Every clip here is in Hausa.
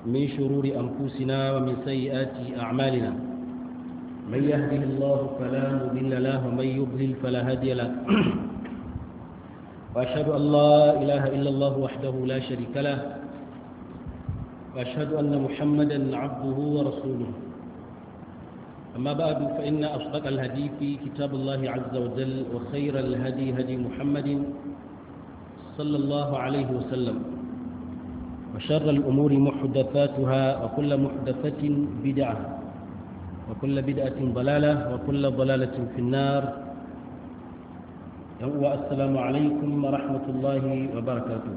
من شرور أنفسنا ومن سيئات أعمالنا من يهده الله فلا مضل له ومن يضلل فلا هادي له وأشهد أن لا إله إلا الله وحده لا شريك له وأشهد أن محمدا عبده ورسوله أما بعد فإن أصدق الهدي في كتاب الله عز وجل وخير الهدي هدي محمد صلى الله عليه وسلم وشر الأمور محدثاتها وكل محدثة بدعة وكل بدعة ضلالة وكل ضلالة في النار السلام عليكم ورحمة الله وبركاته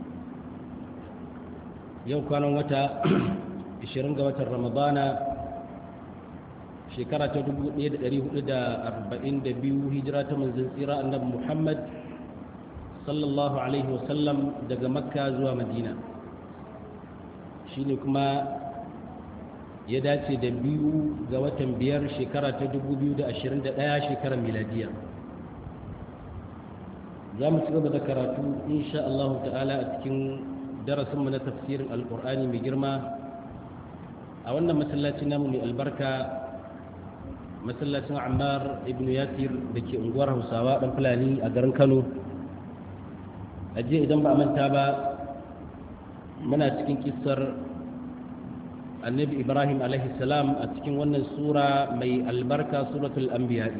يوم كان وتا 20 ga watan Ramadana shekara ta 1442 hijira ta manzon tsira annabi Muhammad sallallahu alaihi wasallam daga makka zuwa madina shine kuma ya dace da biyu ga watan biyar shekara ta 2021 shekarar miladiya za mu ci gaba da karatu insha Allah ta'ala a cikin darasinmu na tafsirin alkur'ani mai girma a wannan masallaci namu mai albarka masallacin ammar ibn yasir da ke unguwar hausawa dan fulani a garin kano ajiye idan ba a manta ba muna cikin kisar annabi ibrahim salam a cikin wannan sura mai albarka suratul anbiya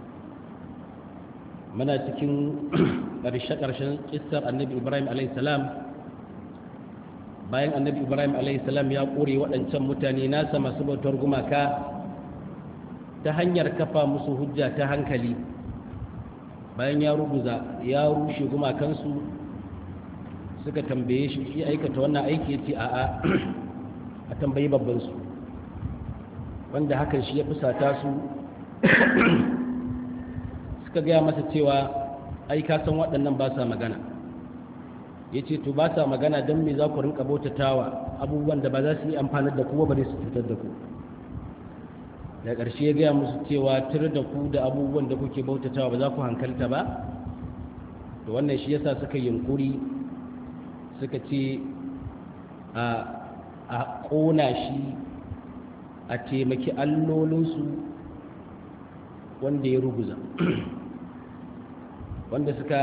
muna cikin ƙarshe-ƙarshen kisar annabi ibrahim salam bayan annabi ibrahim salam ya ƙure waɗancan mutane nasa masu bautar gumaka ta hanyar kafa musu hujja ta hankali bayan ya ruguza ya rushe gumakansu suka tambaye shi shi aikata wannan aiki ya ce a'a a tambayi babbansu wanda hakan shi ya fusata su suka gaya masa cewa ai ka san waɗannan ba sa magana ya ce to ba sa magana don me za ku rinka bautatawa abubuwan da ba za su yi amfanar da kuwa ba su cutar da ku da ƙarshe ya gaya musu cewa tur da ku da abubuwan da kuke bautatawa ba za ku hankalta ba to wannan shi yasa suka yunkuri suka ce a ƙona shi a taimaki allolinsu wanda ya ruguza wanda suka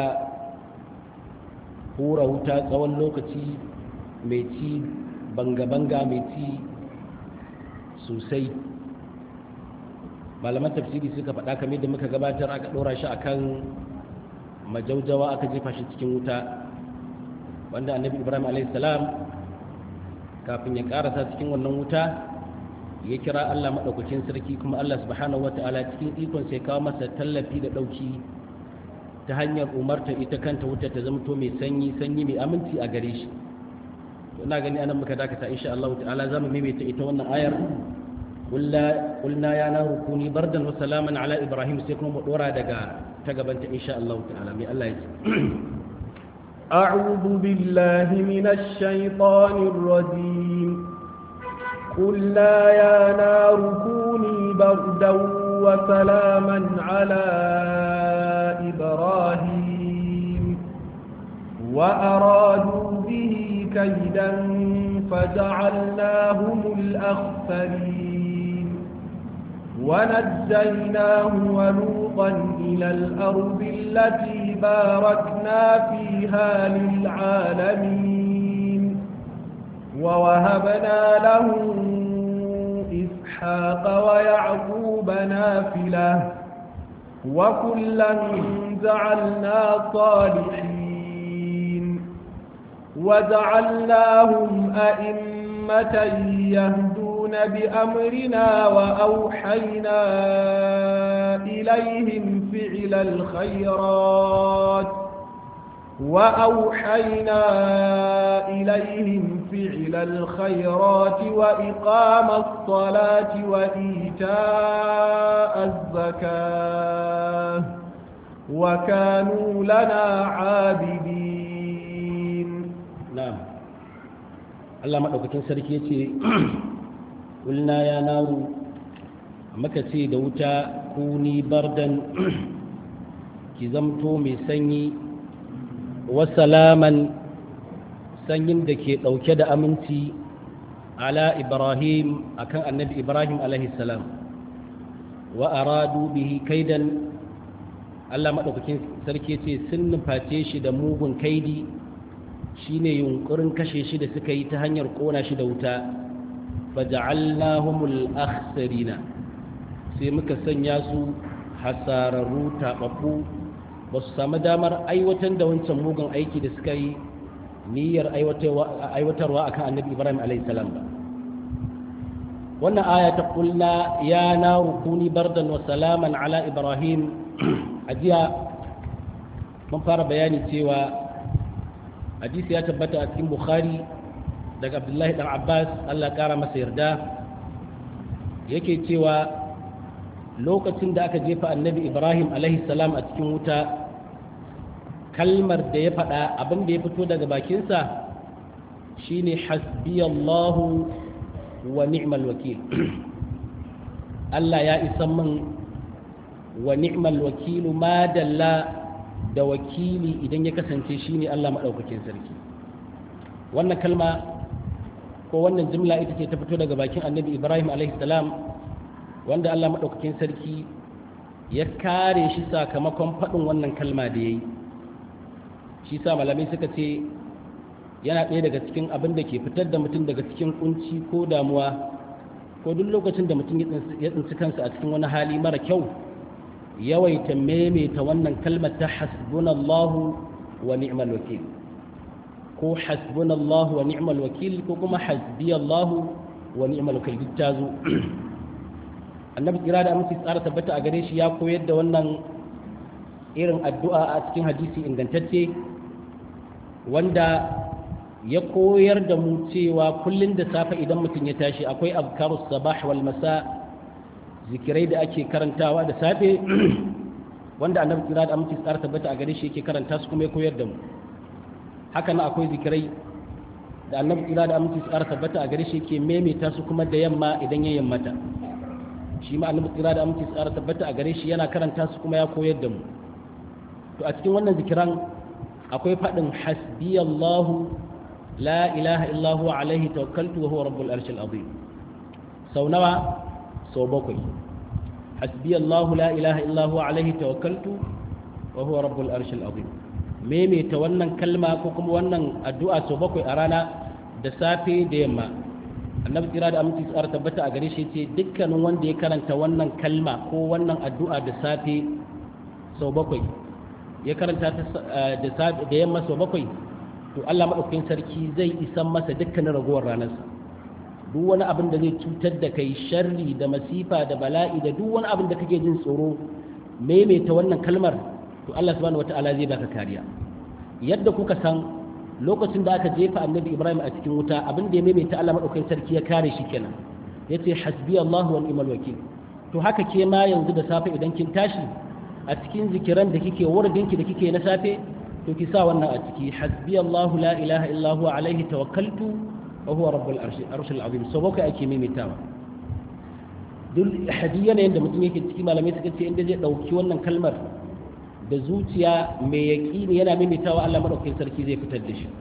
hura wuta tsawon lokaci mai ci banga-banga mai ci sosai malaman tafsiri suka faɗa kamar da muka gabatar aka ɗora shi akan majaujawa aka jefa shi cikin wuta wanda annabi ibrahim alaihissalam kafin ya karasa cikin wannan wuta ya kira allah maɗaukacin sarki kuma allah subhanahu wa ta'ala cikin ikon sai kawo masa tallafi da ɗauki ta hanyar umarta ita kanta wuta ta zamto mai sanyi sanyi mai aminci a gare shi ina gani anan muka dakata insha Allah ta'ala za mu maimaita ita wannan ayar قلنا يا نار كوني بردا وسلاما على ابراهيم سيكون مدورا دغا تغبنت ان شاء الله تعالى مي الله يجي اعوذ بالله من الشيطان الرجيم قلنا يا نار كوني بردا وسلاما على ابراهيم وارادوا به كيدا فجعلناهم الاخسرين ونجيناه ولوطا إلى الأرض التي باركنا فيها للعالمين ووهبنا له إسحاق ويعقوب نافلة وكلا جعلنا صالحين وجعلناهم أئمة يهدون بأمرنا وأوحينا إليهم فعل الخيرات وأوحينا إليهم فعل الخيرات وإقام الصلاة وإيتاء الزكاة وكانوا لنا عابدين نعم الله مدوكتين سركي قلنا يا نار مكتي دوتا كوني بردا كزمتو مسني وسلاما sanyin da ke ɗauke da aminci ala ibrahim akan annabi ibrahim alaihi salam wa aradu bihi kaidan Allah maɗaukakin sarki ce sun nuface shi da mugun kaidi shine yunkurin kashe shi da suka yi ta hanyar ƙona shi da wuta faja'alnahumul akhsarina sai muka sanya su hasararru taɓaɓɓu ba su samu damar aiwatar da wancan mugun aiki da suka yi niyyar aiwatarwa akan annabi ibrahim alaihissalam ba wannan aya ta kulla ya na rukuni bardan wa salaman ala ibrahim a jiya mun fara bayani cewa hadisi ya tabbata a cikin bukhari daga abdullahi dan abbas allah kara masa yarda yake cewa lokacin da aka jefa annabi ibrahim salam a cikin wuta kalmar da ya faɗa abin da ya fito daga bakinsa shine hasbiyallahu wa ni'mal wakil allah ya isa min wa ni'mal wakilu ma dalla da wakili idan ya kasance shine allah maɗaukakin sarki wannan kalma ko wannan jimla ita ce ta fito daga bakin annabi ibrahim salam wanda Allah maɗaukakin sarki ya kare shi sakamakon faɗin wannan kalma da ya yi shi sa malamai suka ce yana ɗaya daga cikin abin da ke fitar da mutum daga cikin kunci ko damuwa ko duk lokacin da mutum ya tsinci kansa a cikin wani hali mara kyau yawaita maimaita wannan kalmar ta hasbunallahu wa ni'mal wakil ko hasbunallahu wa ni'mal wakil ko kuma hasbiyallahu wa ni'mal wakil duk ta zo annabi kira da aminci tsara tabbata a gare shi ya koyar da wannan irin addu'a a cikin hadisi ingantacce wanda ya koyar da mu cewa kullum da safe idan mutum ya tashi akwai abkarus sabah wal masa zikirai da ake karantawa da safe wanda annabi kira da aminci tsara tabbata a gare shi yake karanta su kuma ya koyar da mu haka nan akwai zikirai da annabi kira da aminci tsara tabbata a gare shi yake maimaita su kuma da yamma idan ya yammata shi ma annabi tsira da aminci tsara tabbata a gare shi yana karanta su kuma ya koyar da mu to a cikin wannan zikiran akwai faɗin hasbiyallahu la ilaha illahu alaihi tawakkaltu wa huwa rabbul arshil azim sau nawa sau bakwai hasbiyallahu la ilaha illahu alaihi tawakkaltu wa huwa rabbul arshil azim maimaita wannan kalma ko kuma wannan addu'a sau bakwai a rana da safe da yamma annabi tsira da aminci tsara tabbata a gare shi ce dukkanin wanda ya karanta wannan kalma ko wannan addu'a da safe sau bakwai ya karanta ta da yamma sau bakwai to Allah maɗaukakin sarki zai isan masa dukkanin ragowar ranarsa duk wani abin da zai cutar da kai sharri da masifa da bala'i da duk wani abin da kake jin tsoro maimaita wannan kalmar to Allah subhanahu wata'ala zai baka kariya yadda kuka san lokacin da aka jefa annabi ibrahim a cikin wuta abin da ya maimaita allah maɗaukakin sarki ya kare shi kenan ya ce hasbi allahu wa ni'mal wakil to haka ke ma yanzu da safe idan kin tashi a cikin zikiran da kike wurdinki da kike na safe to ki sa wannan a ciki hasbi allahu la ilaha illa huwa alaihi tawakkaltu wa huwa rabbul arshil azim so bakai ake maimaitawa duk hadiya ne da mutum yake ciki malamai suka ce inda zai dauki wannan kalmar da zuciya mai yaƙini yana maimaitawa Allah maɗaukakin sarki zai fitar da shi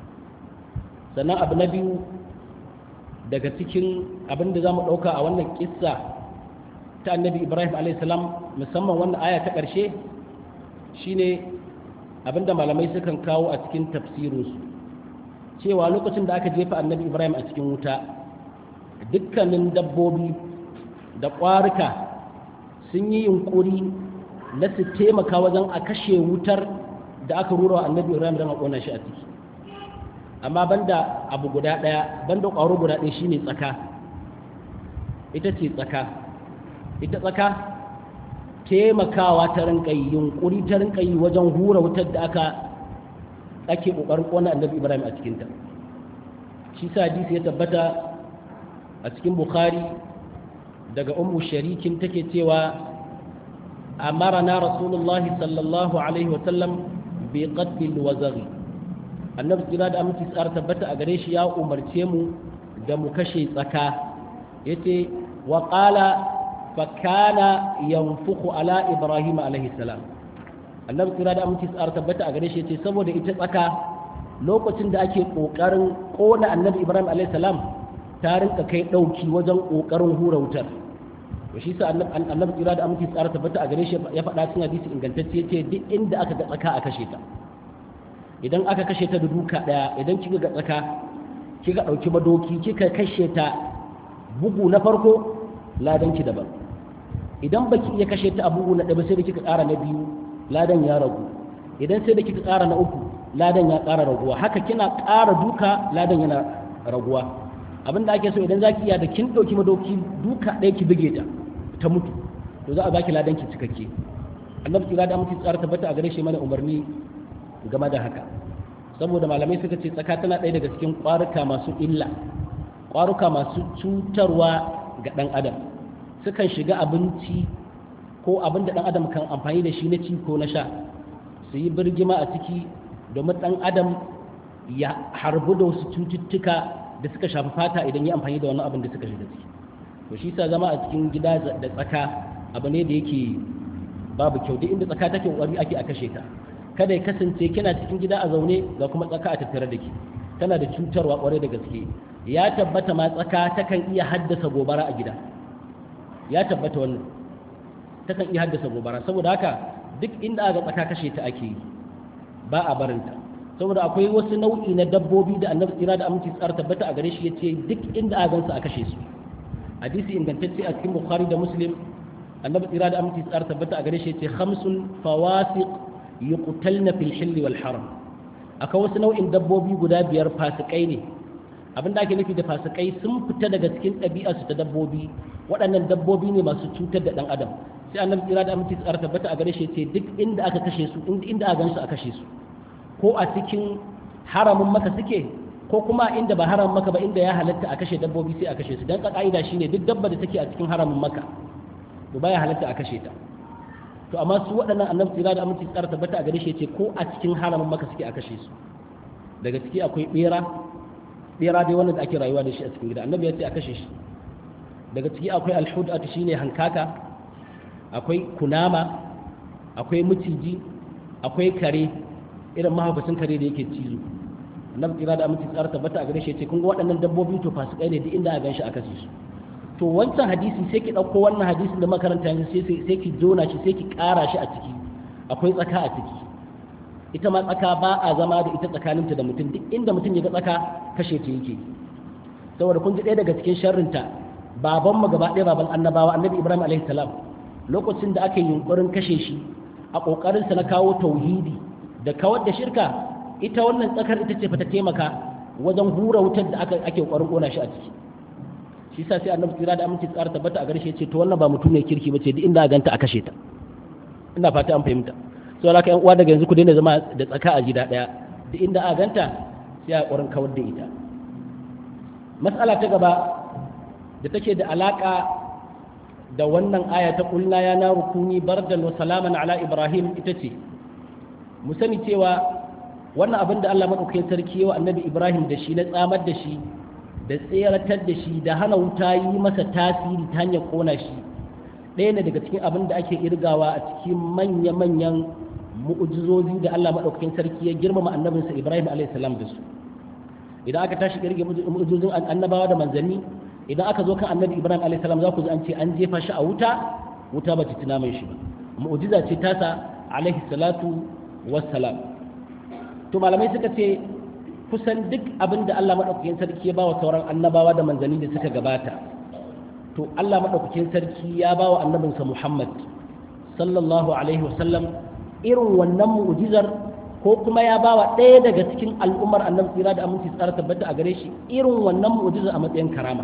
sannan abu na biyu daga cikin abin da za mu ɗauka a wannan ƙissa ta annabi ibrahim alaihissalam musamman wannan aya ta ƙarshe shine abin da malamai sukan kawo a cikin tafsirinsu cewa lokacin da aka jefa annabi ibrahim a cikin wuta dukkanin dabbobi da ƙwarika sun yi yunƙuri na su taimaka wajen a kashe wutar da aka rura wa annabi ibrahim don a ƙona shi a ciki amma banda abu guda ɗaya banda ƙwaro guda ɗaya shine tsaka ita ce tsaka ita tsaka taimakawa ta rinka yi yunƙuri ta rinka yi wajen hura wutar da aka ake ƙoƙarin ƙona annabi ibrahim a cikinta shi sa hadisi ya tabbata a cikin bukhari daga ummu sharikin take cewa أمرنا رسول الله صلى الله عليه وسلم بقتل الوزغ annabi tsira da aminci tsara tabbata a gare shi ya umarce mu da mu kashe tsaka yace wa qala fa kana yanfukhu ala ibrahim alaihi salam annabi tsira da aminci tsara tabbata a gare shi yace saboda ita tsaka lokacin da ake kokarin kona annabi ibrahim alaihi salam ta rinka kai ɗauki wajen ƙoƙarin hura wutar to shi sa annabi tsira da aminci tsara tabbata a gare shi ya faɗa cikin hadisi ingantacce ce duk inda aka ga tsaka a kashe ta idan aka kashe ta da duka ɗaya idan kika ga tsaka kika ɗauki madoki kika kashe ta bugu na farko ladan ki daban idan baki iya kashe ta a bugu na ɗaya sai da kika ƙara na biyu ladan ya ragu idan sai da kika ƙara na uku ladan ya ƙara raguwa haka kina ƙara duka ladan yana raguwa abin da ake so idan zaki iya da kin ɗauki madoki duka ɗaya ki buge ta ta mutu to za a baki ladan ki cikakke annabi tsira da mutu tsara tabbata a gare shi mana umarni game da haka saboda malamai suka ce tsaka tana ɗaya daga cikin ƙwaruka masu illa ƙwaruka masu cutarwa ga ɗan adam sukan shiga abinci ko abin da ɗan adam kan amfani da shi na ci ko na sha su yi birgima a ciki domin ɗan adam ya harbu da wasu cututtuka da suka shafi fata idan ya amfani da wani abin da suka shiga ciki to shi sa zama a cikin gida da tsaka abu ne da yake babu kyau duk inda tsaka take kokari ake a kashe ta kada ya kasance kina cikin gida a zaune ga kuma tsaka a tattare da ke tana da cutarwa kwarai da gaske ya tabbata ma tsaka takan iya haddasa gobara a gida ya tabbata wannan takan iya haddasa gobara saboda haka duk inda aka tsaka kashe ta ake yi ba a barinta saboda akwai wasu nau'i na dabbobi da annabi tsira da aminci tsara tabbata a gare shi ya ce duk inda aka gansu a kashe su hadisi ingantacce a cikin bukhari da muslim annabi tsira da aminci tsara tabbata a gare shi ya ce khamsun fawasiq yuqtalna fil hill wal haram akwai wasu nau'in dabbobi guda biyar fasikai ne abin da ake nufi da fasikai sun fita daga cikin ɗabi'arsu ta dabbobi waɗannan dabbobi ne masu cutar da ɗan adam sai annabi tsira da aminci tsara tabbata a gare shi ce duk inda aka kashe su inda aka gansu a kashe su ko a cikin haramin maka suke ko kuma inda ba haramin maka ba inda ya halatta a kashe dabbobi sai a kashe su dan ka'ida shine duk dabba da take a cikin haramin maka to baya halatta a kashe ta to amma su waɗannan annabi tsira da aminci tsara tabbata a gare shi ce ko a cikin haramin maka suke a kashe su daga ciki akwai bera bera dai wannan da ake rayuwa da shi a cikin gida annabi ya ce a kashe shi daga ciki akwai alhudatu shine hankaka akwai kunama akwai maciji akwai kare irin mahaukacin kare da yake cizo annabi tsira da aminci tsara tabbata a gare shi ce kun ga waɗannan dabbobi to fasikai ne duk inda a ganshi a kashe su to wancan hadisi sai ki ɗauko wannan hadisin da makaranta yanzu sai sai ki jona shi sai ki ƙara shi a ciki akwai tsaka a ciki ita ma tsaka ba a zama da ita tsakaninta da mutum duk inda mutum ya ga tsaka kashe ta yake saboda kun ji ɗaya daga cikin sharrinta baban mu gaba ɗaya baban annabawa annabi ibrahim alaihi salam lokacin da aka yi yunkurin kashe shi a ƙoƙarin sa na kawo tauhidi da kawar da shirka ita wannan tsakar ita ce fa ta taimaka wajen hura wutar da aka ake ƙoƙarin ƙona shi a ciki shi sa sai annabi tsira da aminci tsara tabbata a garshe ce to wannan ba mutum ne kirki bace duk inda a ganta a kashe ta ina fata an fahimta sau da yan uwa daga yanzu ku daina zama da tsaka a gida daya duk inda a ganta sai a ƙwarin kawar da ita matsala ta gaba da take da alaka da wannan aya ta kulna ya na rukuni bardan wa salaman ala ibrahim ita ce mu sani cewa wannan abin da Allah madaukakin sarki yawa annabi ibrahim da shi na tsamar da shi da tseratar da shi da hana wuta yi masa tasiri ta hanyar kona shi ɗaya ne daga cikin abin da ake irgawa a cikin manya-manyan mu'ujizozi da Allah maɗaukakin sarki ya girmama annabinsa Ibrahim a.s. da su idan aka tashi kirge mu'ujizozin annabawa da manzanni idan aka zo kan annabi Ibrahim a.s. za ku ji an ce an jefa shi a wuta wuta ba ta tuna mai shi ba mu'ujiza ce tasa alaihi salatu wassalam to malamai suka ce kusan duk abin da Allah maɗaukakin sarki ya ba wa sauran annabawa da manzanni da suka gabata to Allah maɗaukakin sarki ya ba wa annabinsa Muhammad sallallahu alaihi wasallam irin wannan mu'jizar ko kuma ya ba wa ɗaya daga cikin al'ummar annabi tsira da aminci tsara tabbata a gare shi irin wannan mu'jizar a matsayin karama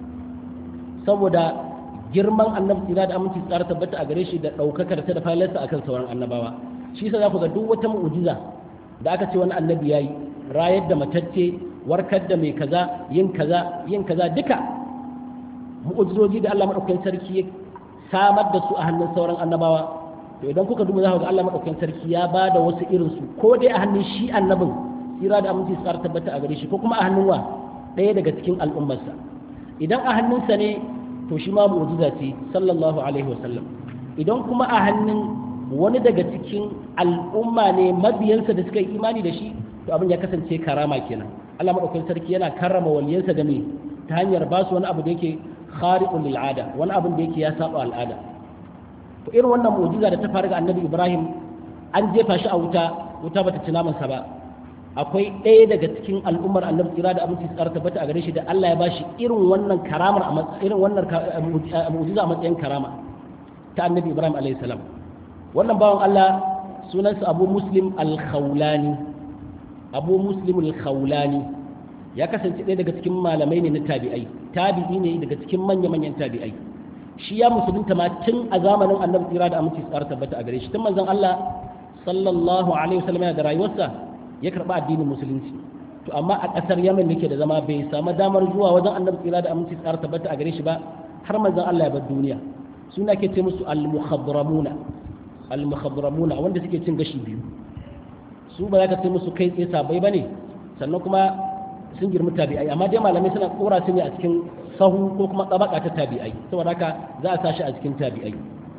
saboda girman annabi tsira da aminci tsara tabbata a gare shi da ɗaukakar ta da falarsa akan sauran annabawa shi yasa za ku ga duk wata mu'jiza da aka ce wani annabi yayi rayar da matacce warkar da mai kaza yin kaza yin kaza duka mu'ujizoji da Allah madaukakin sarki ya samar da su a hannun sauran annabawa to idan kuka duba za ku ga Allah madaukakin sarki ya ba da wasu irin su ko dai a hannun shi annabin tsira da aminci tsara tabbata a gare shi ko kuma a hannun wa ɗaya daga cikin al'ummarsa idan a hannunsa ne to shi ma mu'jiza ce sallallahu alaihi wasallam idan kuma a hannun wani daga cikin al'umma ne mabiyansa da suka yi imani da shi to abin ya kasance karama kenan Allah madaukakin sarki yana karrama waliyansa da me ta hanyar ba su wani abu da yake khariqul lil ada wani abin da yake ya saba al'ada to irin wannan mu'jiza da ta faru ga annabi Ibrahim an jefa shi a wuta wuta bata ci namansa ba akwai ɗaya daga cikin al'ummar annabi tsira da abinci tsara tabbata a gare shi da Allah ya bashi irin wannan karamar a irin wannan mu'jiza a matsayin karama ta annabi Ibrahim alayhi salam wannan bawan Allah sunansa Abu Muslim al-Khawlani Abu Muslim al-Khawlani ya kasance ɗaya daga cikin malamai ne na tabi'ai tabi'i ne daga cikin manya-manyan tabi'ai shi ya musulunta ma tun a zamanin annabi tsira da aminci tsara tabbata a gare shi tun manzon Allah sallallahu alaihi wasallam yana da rayuwarsa ya karba addinin musulunci to amma a kasar Yemen yake da zama bai samu damar zuwa wajen annabi tsira da aminci tsara tabbata a gare shi ba har manzon Allah ya bar duniya suna ke ce musu al-mukhadramuna al-mukhadramuna wanda suke cin gashi biyu su ba za ka ce musu kai tsaye sabai bane sannan kuma sun girmi tabi'ai amma dai malamai suna kora su ne a cikin sahu ko kuma tsabaka ta tabi'ai saboda haka za a sashi a cikin tabi'ai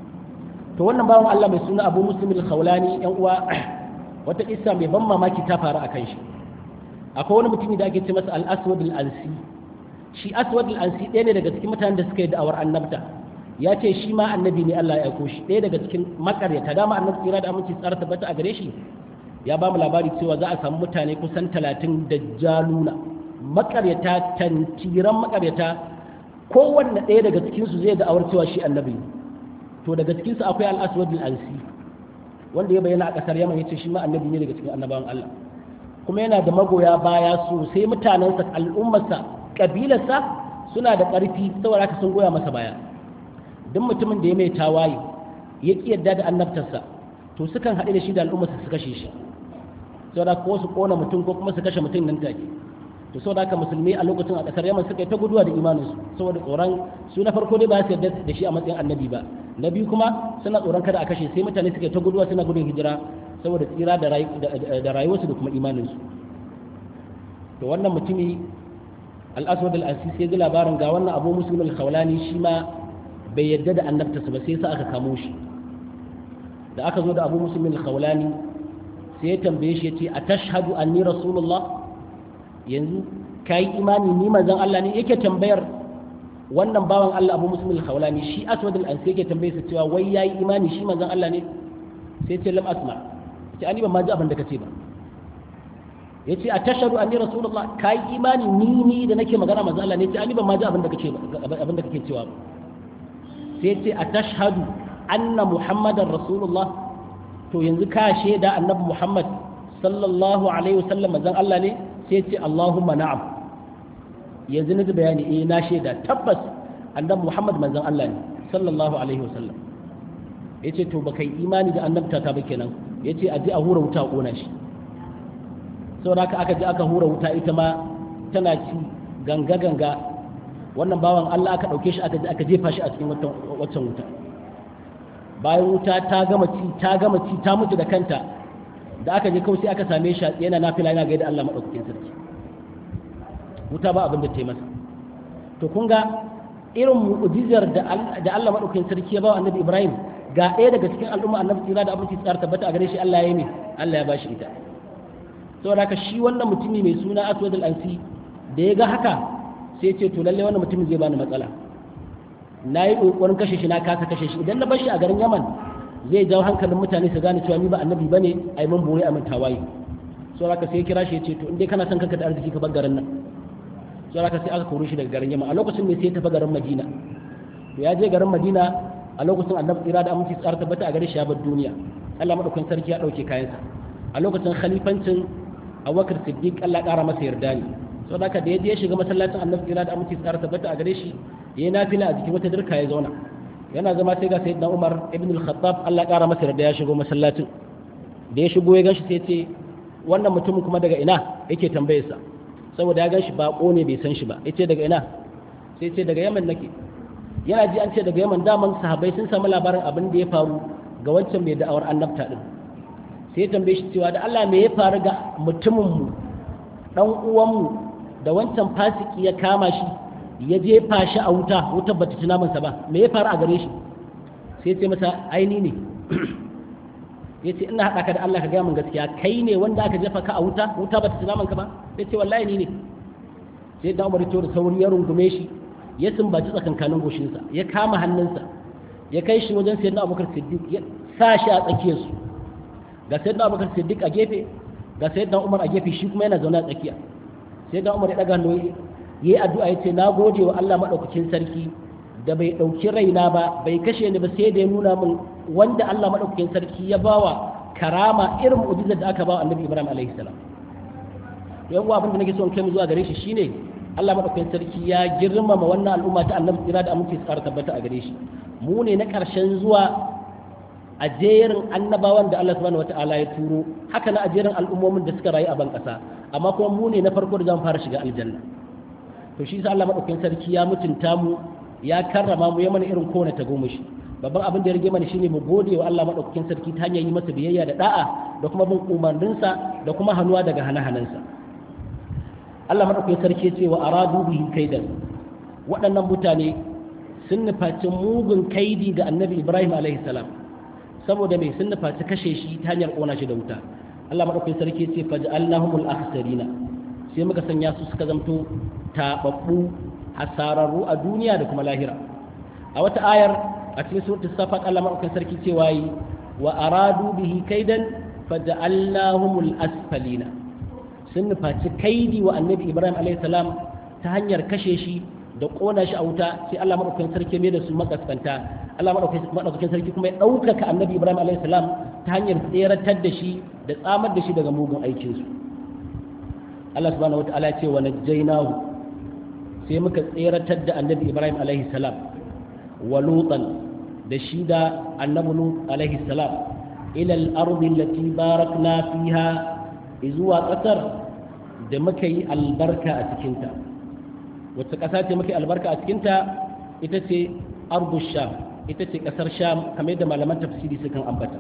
to wannan bawan Allah mai suna Abu Muslim al-Khawlani yan uwa wata kissa mai ban mamaki ta faru akan shi akwai wani mutumi da ake ce masa al-Aswad al-Ansi shi Aswad al-Ansi ɗaya ne daga cikin mutanen da suka yi da'awar annabta ya ce shi ma annabi ne Allah ya aiko shi ɗaya daga cikin makaryata dama annabi tsira da aminci tsara tabbata a gare shi ya ba mu labari cewa za a samu mutane kusan talatin da jaluna makaryata tantiran makaryata kowanne ɗaya daga cikinsu zai da'awar cewa shi annabi ne to daga cikinsu akwai al'aswad al'ansi wanda ya bayyana a ƙasar yaman ya ce shi ma annabi ne daga cikin annabawan Allah kuma yana da magoya baya sosai mutanensa al'ummarsa ƙabilarsa suna da ƙarfi saboda haka sun goya masa baya duk mutumin da ya mai tawaye ya ƙi yadda da annabtarsa to sukan haɗe da shi da al'ummarsa su kashe shi saboda ko su ƙona mutum ko kuma su kashe mutum nan take to saboda haka musulmi a lokacin a ƙasar yaman suka yi ta guduwa da imaninsu saboda tsoron su na farko dai ba su yarda da shi a matsayin annabi ba na biyu kuma suna tsoron kada a kashe sai mutane suka yi ta guduwa suna gudun hijira saboda tsira da rayuwarsu da kuma imaninsu to wannan mutumi al-aswad al-asis ya ji labarin ga wannan abu muslim al-khawlani shi ma bai yarda da annabtarsa ba sai sa aka kamo shi da aka zo da abu muslim al-khawlani sai ya tambaye shi ya ce a tashhadu anni rasulullah yanzu ka yi imani ni manzon Allah ne yake tambayar wannan bawan Allah abu muslim al-khawlani shi aswad al-ansi yake tambaye sa cewa wai yayi imani shi manzon Allah ne sai ce lam asma ce ani ban ma ji abin da kace ba yace a tashhadu anni rasulullah ka yi imani ni ni da nake magana manzon Allah ne ce ani ban ma ji abin da kace ba abin da kake cewa ba sai ce a tashhadu anna muhammadar rasulullah to yanzu ka shaida annabi muhammad sallallahu alaihi wasallam manzon Allah ne sai ce Allahumma na'am yanzu na bayani eh na shaida tabbas annabi Muhammad manzon Allah ne sallallahu alaihi wasallam yace to baka yi imani da annabta ta ba kenan yace a ji a hura wuta kona shi saboda haka aka ji aka hura wuta ita ma tana ci ganga ganga wannan bawan Allah aka dauke shi aka ji aka jefa shi a cikin waccan wuta bayan wuta ta gama ci ta gama ci ta mutu da kanta da aka je kawai sai aka same shi yana nafila yana gaida Allah madaukakin sarki wuta ba abin da ta yi masa to kun ga irin mu'jizar da Allah madaukakin sarki ya ba annabi Ibrahim ga ɗaya daga cikin al'umma annabi tsira da abinci tsara tabbata a gare shi Allah ya yi ne Allah ya bashi ita saboda haka shi wannan mutumi mai suna Aswad al-Ansi da ya ga haka sai ce to lalle wannan mutumin zai bani matsala na yi ƙoƙarin kashe shi na kasa kashe shi idan na bar shi a garin Yaman zai jawo hankalin mutane su gane cewa ni ba annabi bane ai mun bore a mun tawaye so haka sai kira shi ya ce to in dai kana son kanka da arziki ka bar garin nan so haka sai aka kore shi daga garin Yaman a lokacin ne sai ya tafi garin Madina to ya je garin Madina a lokacin annabi tsira da aminci tsara tabbata a gare shi ya bar duniya Allah madaukakin sarki ya dauke kayansa a lokacin khalifancin Abubakar Siddiq Allah ƙara masa yarda ne so haka da ya je ya shiga masallacin annabi tsira da aminci tsara tabbata a gare shi yayi nafila a jikin wata dirka ya zauna yana zama sai ga sayyidina Umar ibn al-Khattab Allah ƙara masa da ya shigo masallacin da ya shigo ya ganshi sai ce wannan mutumin kuma daga ina yake tambayar sa saboda ya ganshi bako ne bai san shi ba yace daga ina sai ce daga Yaman nake yana ji an ce daga Yaman daman sahabbai sun samu labarin abin da ya faru ga wancan mai da'awar annabta din sai ya tambaye shi cewa da Allah me ya faru ga mutumin mu dan uwan mu da wancan fasiki ya kama shi ya jefa shi a wuta wutar bata ci namansa ba me ya faru a gare shi sai ce masa aini ne ya ce ina haɗa ka da Allah ka gaya min gaskiya kai ne wanda aka jefa ka a wuta wuta bata ci namanka ba sai ce wallahi ni ne sai da umar da sauri ya rungume shi ya sumbaci tsakankanin goshinsa ya kama hannunsa ya kai shi wajen sayyidina abubakar siddiq ya sa shi a tsakiyarsu ga sayyidina abubakar siddiq a gefe ga sayyidina umar a gefe shi kuma yana zaune a tsakiya sayyidina umar ya daga hannu yayi addu'a ya ce na gode wa Allah madaukakin sarki da bai dauki raina ba bai kashe ni ba sai da ya nuna min wanda Allah madaukakin sarki ya bawa karama irin mu'jizar da aka bawa annabi Ibrahim alaihi salam yan uwa abin da nake so in kai mu zuwa gare shi shine Allah madaukakin sarki ya girmama wannan al'umma ta annabi tsira da aminci tsara tabbata a gare shi mu ne na karshen zuwa a jerin annabawan da Allah subhanahu wataala ya turo haka na a jerin al'ummomin da suka rayu a ban kasa amma kuma mu ne na farko da zan fara shiga aljanna to shi sa Allah madaukakin sarki ya mutunta mu ya karrama mu ya mana irin kowane tagomashi babban abin da ya rage mana shine mu gode wa Allah madaukakin sarki ta hanyar yi masa biyayya da da'a da kuma bin umarninsa da kuma hannuwa daga hane-hanensa Allah madaukakin sarki ya ce wa aradu bihi kaidan waɗannan mutane sun nufaci mugun kaidi ga annabi Ibrahim alaihi salam saboda mai sun nufaci kashe shi ta hanyar ƙona shi da wuta Allah madaukakin sarki ya ce faj'alnahumul akhsarina sai muka sanya su suka zamto tababbu hasararru a duniya da kuma lahira a wata ayar a cikin suratul safat Allah madaukakin sarki cewa yi wa aradu bihi kaidan faj'alnahumul asfalina sun nufaci kaidi wa annabi Ibrahim alayhi salam ta hanyar kashe shi da kona shi a wuta sai Allah madaukakin sarki mai da su makaskanta Allah madaukakin sarki kuma ya ɗaukaka annabi Ibrahim alayhi salam ta hanyar tseratar da shi da tsamar da shi daga mugun aikinsu Allah subhanahu wataala ya ce wa najjaynahu sai muka tseratar da annabi ibrahim alaihi salam wa lutan da shi da annabi lut alaihi salam ila al-ardi allati barakna fiha zuwa kasar da muka yi albarka a cikinta wacce kasa ce muka yi albarka a cikinta ita ce ardu sham ita ce kasar sham kamar yadda malaman tafsiri sukan ambata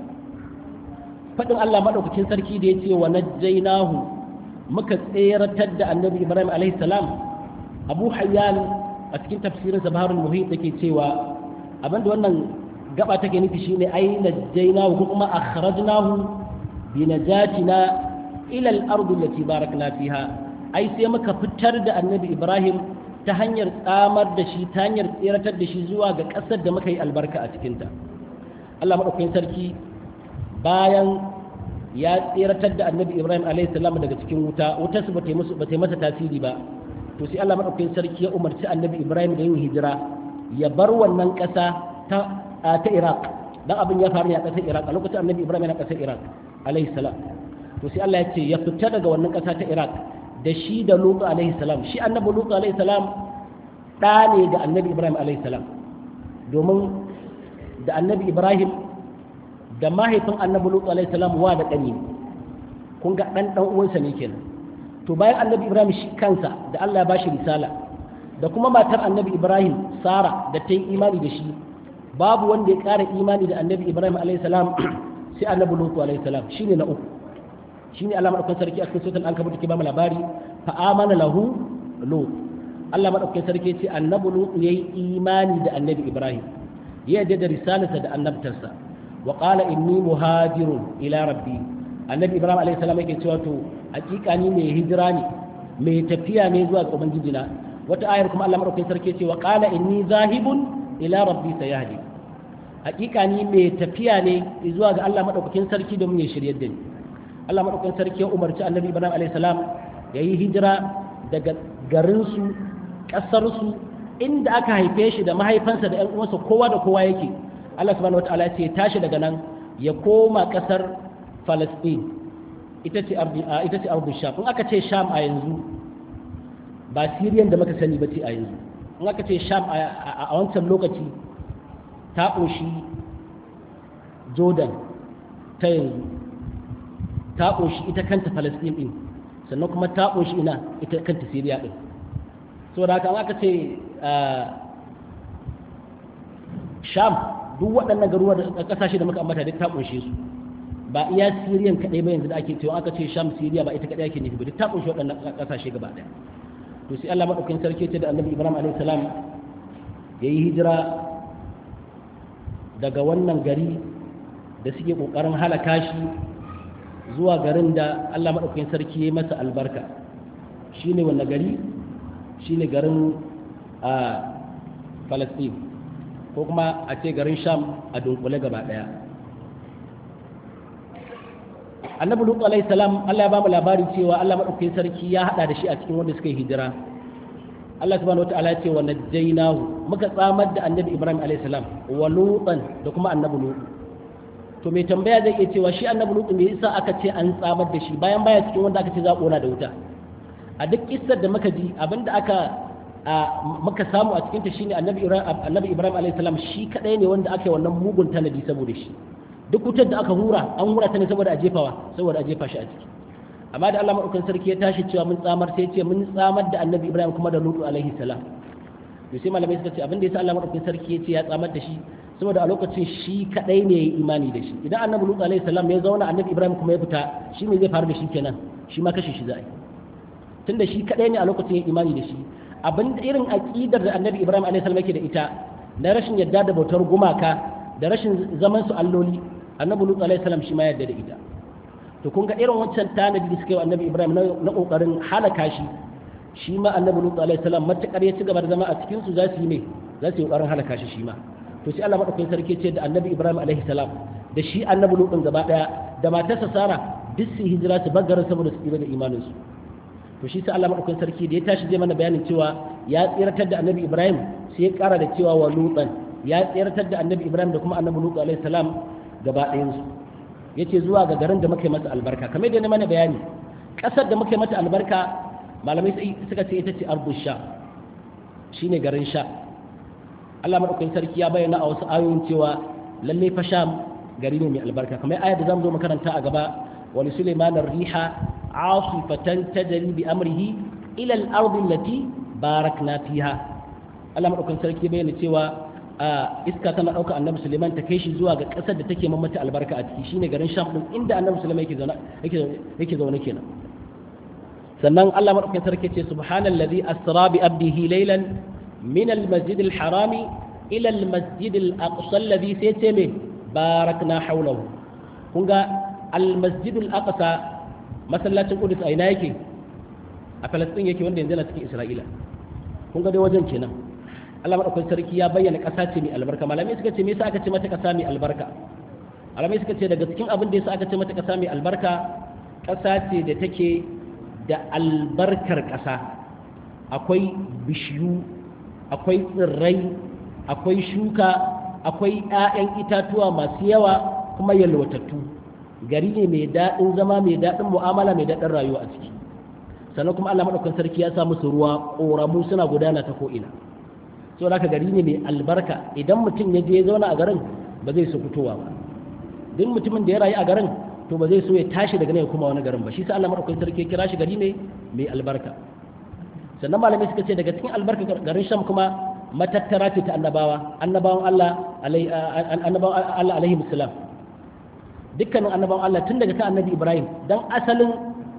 faɗin Allah maɗaukakin sarki da ya ce wa najjaynahu muka tseratar da annabi ibrahim alaihi salam abu hayyan a cikin tafsirin sabarul muhit yake cewa abinda wannan gaba take nufi shine ai najjaynahu ko kuma akhrajnahu bi najatina ila al-ardi allati barakna fiha ai sai muka fitar da annabi ibrahim ta hanyar tsamar da shi ta hanyar tseratar da shi zuwa ga ƙasar da muka yi albarka a cikinta Allah maɗaukakin sarki bayan ya tseratar da annabi ibrahim a.s. daga cikin wuta wutar su ba ta yi masa tasiri ba to sai Allah maɗaukakin sarki ya umarci annabi ibrahim da yin hijira ya bar wannan ƙasa ta ta iraq dan abin ya faru ne a ƙasar iraq a lokacin annabi ibrahim yana ƙasar iraq alayhi salam to sai Allah ya ce ya fita daga wannan ƙasa ta iraq da shi da lutu alayhi salam shi annabi lutu alayhi salam ɗa ne ga annabi ibrahim alayhi salam domin da annabi ibrahim da mahaifin annabi lutu alayhi salam wa da ƙani kun ga ɗan ɗan uwansa ne kenan to bayan annabi ibrahim shi kansa da Allah ya bashi risala da kuma matar annabi ibrahim sara da ta yi imani da shi babu wanda ya ƙara imani da annabi ibrahim alayhi salam sai annabi lutu alayhi salam shine na uku shine Allah madaukakin sarki a cikin suratul ankabut ke ba mu labari fa amana lahu lut Allah madaukakin sarki ce annabi lut yayi imani da annabi ibrahim ya yarda da risalarsa da annabtarsa wa qala inni muhajirun ila rabbi annabi ibrahim alayhi salam yake cewa to hakika ni mai hijira ne mai tafiya ne zuwa ga ubangijina wata ayar kuma Allah madaukakin sarki ce wa qala inni zahibun ila rabbi sayahdi hakika ni mai tafiya ne zuwa ga Allah madaukakin sarki domin ya shiryar da ni Allah madaukakin sarki ya umarci annabi Ibrahim alayhi salam ya yi hijira daga garinsu ƙasarsu inda aka haife shi da mahaifansa da 'yan uwansa kowa da kowa yake Allah subhanahu wataala ya ce ya tashi daga nan ya koma ƙasar Palestine ita ce ardi ita ce ardu sham in aka ce sham a yanzu ba Syrian da muka sani ba ce a yanzu in aka ce sham a wancan lokaci ta ƙunshi Jordan ta yanzu ta ƙunshi ita kanta Palestine ɗin sannan kuma ta ƙunshi ina ita kanta Syria ɗin so da haka aka ce Sham duk waɗannan garuruwa da ƙasashe da muka ambata duk ta ƙunshe su ba iya Syrian kaɗai ba yanzu da ake cewa aka ce Sham Syria ba ita kaɗai ake nufi ba duk ta ƙunshi waɗannan ƙasashe gaba ɗaya to sai Allah madaukakin sarki ce da Annabi Ibrahim alaihi salam yayi hijira daga wannan gari da suke ƙoƙarin halaka shi zuwa garin da Allah maɗaukakin sarki ya masa albarka shi ne wanda gari shine garin Palestine ko kuma a ce garin Sham a dunkule gaba daya annabi lutu alaihi salam Allah ya ba mu labari cewa Allah madaukakin sarki ya hada da shi a cikin wanda suka yi hijira Allah subhanahu wataala ya ce wa najjaynahu muka tsamar da annabi Ibrahim alaihi salam wa lutan da kuma annabi lutu to mai tambaya zai iya cewa shi annabi lutu me yasa aka ce an tsamar da shi bayan baya cikin wanda aka ce za a kona da wuta a duk kissar da muka ji abinda aka muka samu a cikin ta shine annabi Ibrahim annabi Ibrahim alaihi salam shi kadai ne wanda aka yi wannan mugun tanadi saboda shi duk wutar da aka hura an hura ta ne saboda a jefawa saboda a jefa shi a ciki amma da Allah madaukakin sarki ya tashi cewa mun tsamar sai ce mun tsamar da Annabi Ibrahim kuma da Lutu alaihi salam to sai malamai suka ce abin da yasa Allah madaukakin sarki ya ce ya tsamar da shi saboda a lokacin shi kadai ne yayi imani da shi idan Annabi Lutu alaihi salam ya zauna Annabi Ibrahim kuma ya fita shi me zai faru da shi kenan shi ma kashe shi za a yi tunda shi kadai ne a lokacin ya imani da shi abin da irin aqidar da Annabi Ibrahim alaihi salam yake da ita na rashin yadda da bautar gumaka da rashin zaman su alloli annabi lut alaihi salam shi ma yadda da ita to kun ga irin wancan tanadi da suka yi annabi ibrahim na kokarin halaka shi shi ma annabi lut alaihi salam matakar ya ci gaba da zama a cikin su za su yi ne za su yi kokarin halaka shi shi ma to sai Allah madaukakin sarki ce da annabi ibrahim alaihi salam da shi annabi lut din gaba daya da matarsa sara duk su hijira su baggaran saboda su tsira da imanin su to shi sai Allah madaukakin sarki da ya tashi zai mana bayanin cewa ya tsiratar da annabi ibrahim sai ya kara da cewa wa lutan ya tsiratar da annabi ibrahim da kuma annabi lut alaihi salam gaba ɗayansu ya ce zuwa ga garin da muka yi masa albarka kamar da na mana bayani ƙasar da muka yi mata albarka malamai suka ce ita ce ardu sha shi ne garin sha Allah maɗaukakin sarki ya bayyana a wasu ayoyin cewa lalle fa sham gari ne mai albarka kamar ayar da zamu zo makaranta a gaba wani suleiman riha asifatan tajri bi amrihi ila al-ardi allati barakna fiha Allah maɗaukakin sarki ya bayyana cewa iska tana ɗauka annabi suleiman ta kai shi zuwa ga ƙasar da take mamata albarka a ciki shine garin sham ɗin inda annabi suleiman yake zaune yake zaune kenan sannan Allah madaukakin sarki ce subhanallazi asra bi abdihi laylan min almasjid alharami ila almasjid alaqsa alladhi sai ce me barakna hawlahu kun ga almasjid alaqsa masallacin qudus a ina yake a falastin yake wanda yanzu na cikin isra'ila kun ga dai wajen kenan Allah madaukakin sarki ya bayyana ƙasa ce mai albarka malamai suka ce me yasa aka ce mata ƙasa mai albarka malamai suka ce daga cikin abin da yasa aka ce mata ƙasa mai albarka ƙasa ce da take da albarkar ƙasa akwai bishiyu akwai tsirrai akwai shuka akwai 'ya'yan itatuwa masu yawa kuma yalwatattu gari ne mai daɗin zama mai daɗin mu'amala mai daɗin rayuwa a ciki sannan kuma Allah madaukakin sarki ya sa musu ruwa ƙoramu suna gudana ta ko'ina so da gari ne mai albarka idan mutum ya je ya zauna a garin ba zai so fitowa ba duk mutumin da ya rayu a garin to ba zai so ya tashi daga nan ya kuma wani garin ba shi sa Allah madaukakin sarki ya kira shi gari ne mai albarka sannan malamai suka ce daga cikin albarka garin sham kuma matattara ce ta annabawa annabawan Allah annabawan Allah alaihi musallam dukkanin annabawan Allah tun daga kan annabi Ibrahim dan asalin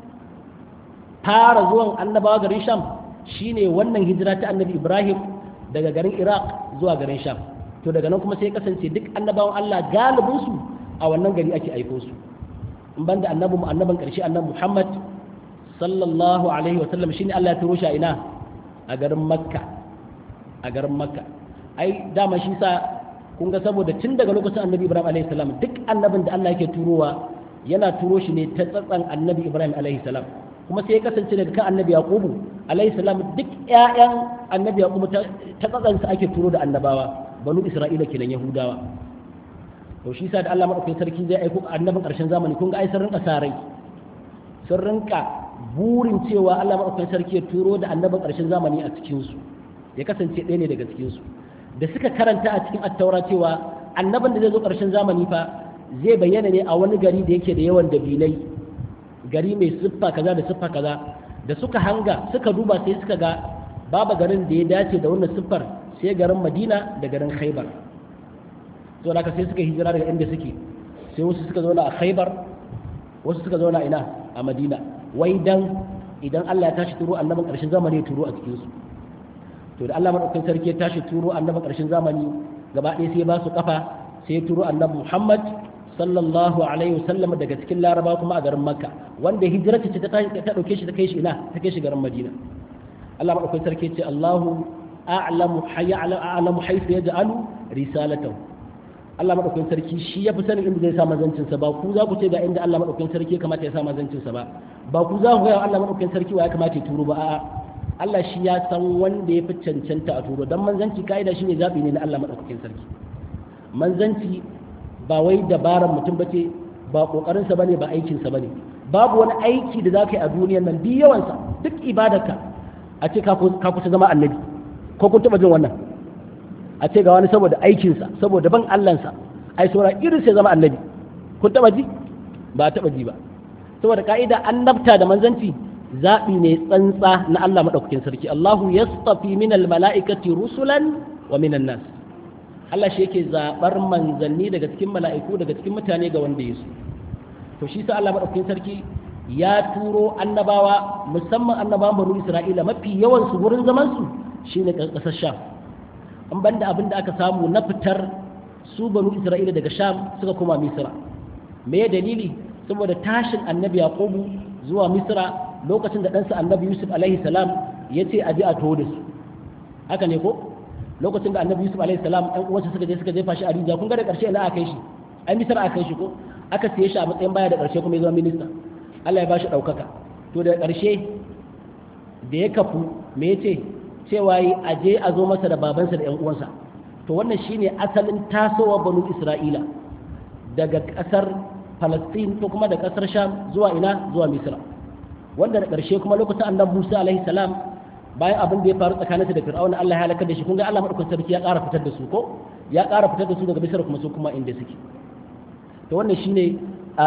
fara zuwan annabawa garin sham shine wannan hijira ta annabi Ibrahim daga garin Iraq zuwa garin sham to daga nan kuma sai kasance duk annabawan Allah galibinsu a wannan gari ake aiko su in banda annabi mu annaban karshe annabi Muhammad sallallahu alaihi wa sallam shine Allah ya turo shi a ina a garin Makka a garin Makka ai dama shi sa kun ga saboda tun daga lokacin annabi Ibrahim alaihi salam duk annabin da Allah yake turowa yana turo shi ne ta tsatsan annabi Ibrahim alaihi salam kuma sai ya kasance daga kan annabi Yaqubu alaihi salam duk ƴaƴan annabi Yaqubu ta tsatsan sa ake turo da annabawa banu Isra'ila kenan Yahudawa to shi sa da Allah madaukakin sarki zai aiko annabin ƙarshen zamani kun ga ai sun rinka sarai sun rinka burin cewa Allah madaukakin sarki ya turo da annabin ƙarshen zamani a cikin su ya kasance ɗaya ne daga cikin su da suka karanta a cikin attaura cewa annabin da zai zo ƙarshen zamani fa zai bayyana ne a wani gari da yake da yawan dabilai gari mai siffa kaza da siffa kaza da suka hanga suka duba sai suka ga babu garin da ya dace da wannan siffar sai garin Madina da garin Khaibar to da sai suka hijira daga inda suke sai wasu suka zauna a khaibar wasu suka zauna ina a madina wai dan idan Allah ya tashi turo annabin ƙarshen zamani ya turo a cikin su to da Allah madaukakin sarki ya tashi turo annabin ƙarshen zamani gaba ɗaya sai ba su kafa sai ya turo annabi Muhammad sallallahu alaihi wasallam daga cikin Laraba kuma a garin Makka wanda hijirarta ce ta ta dauke shi ta kai shi ina ta kai shi garin Madina Allah madaukakin sarki ce Allahu a'lamu hayya a'lamu haythu yaj'alu risalatahu Allah madaukakin sarki shi ya fi sanin inda zai sa mazancin sa ba ku za ku ce ga inda Allah madaukakin sarki ya kamata ya sa mazancin sa ba ba ku za ku ga Allah madaukakin sarki wa ya kamata ya turo ba a'a Allah shi ya san wanda ya fi cancanta a turo dan manzanci kaida shine zabi ne na Allah madaukakin sarki manzanci ba wai dabaran mutum bace ba kokarin sa bane ba aikin sa bane babu wani aiki da zaka yi a duniyar nan duk yawan sa duk ibadarka a ce ka kusa zama annabi ko kun taba jin wannan a ce ga wani saboda aikinsa saboda ban allansa ai saura irin sai zama annabi kun taba ji ba taba ji ba saboda ka'ida annabta da manzanci zaɓi ne tsantsa na Allah maɗaukakin sarki Allahu yastafi min mala'ikati rusulan wa minan nas Allah shi yake zaɓar manzanni daga cikin mala'iku daga cikin mutane ga wanda ya so to shi sa Allah maɗaukakin sarki ya turo annabawa musamman annabawan banu Isra'ila mafi yawan su wurin zaman su shine ƙasar Sham an banda abin da aka samu na fitar su banu Isra'ila daga Sham suka koma Misra me dalili saboda tashin annabi Yaqubu zuwa Misra lokacin da ɗansa annabi Yusuf alaihi salam ya ce a je a taho da su haka ne ko lokacin da annabi Yusuf alaihi salam ɗan uwansa suka je suka jefa shi a rijiya kun ga da ƙarshe ina aka kai shi ai Misra aka kai shi ko aka siye shi a matsayin baya da ƙarshe kuma ya zama minista Allah ya ba shi ɗaukaka to da ƙarshe da ya kafu me ya ce cewa yi a je a zo masa da babansa da 'yan uwansa to wannan shine asalin tasowa banu isra'ila daga ƙasar falastin ko kuma da ƙasar sham zuwa ina zuwa misra wanda da ƙarshe kuma lokacin annabi musa alaihi salam bayan abin da ya faru tsakaninsa da fir'auna Allah ya halakar da shi kun ga Allah madaukakin sarki ya ƙara fitar da su ko ya ƙara fitar da su daga misra kuma su kuma inda suke to wannan shine a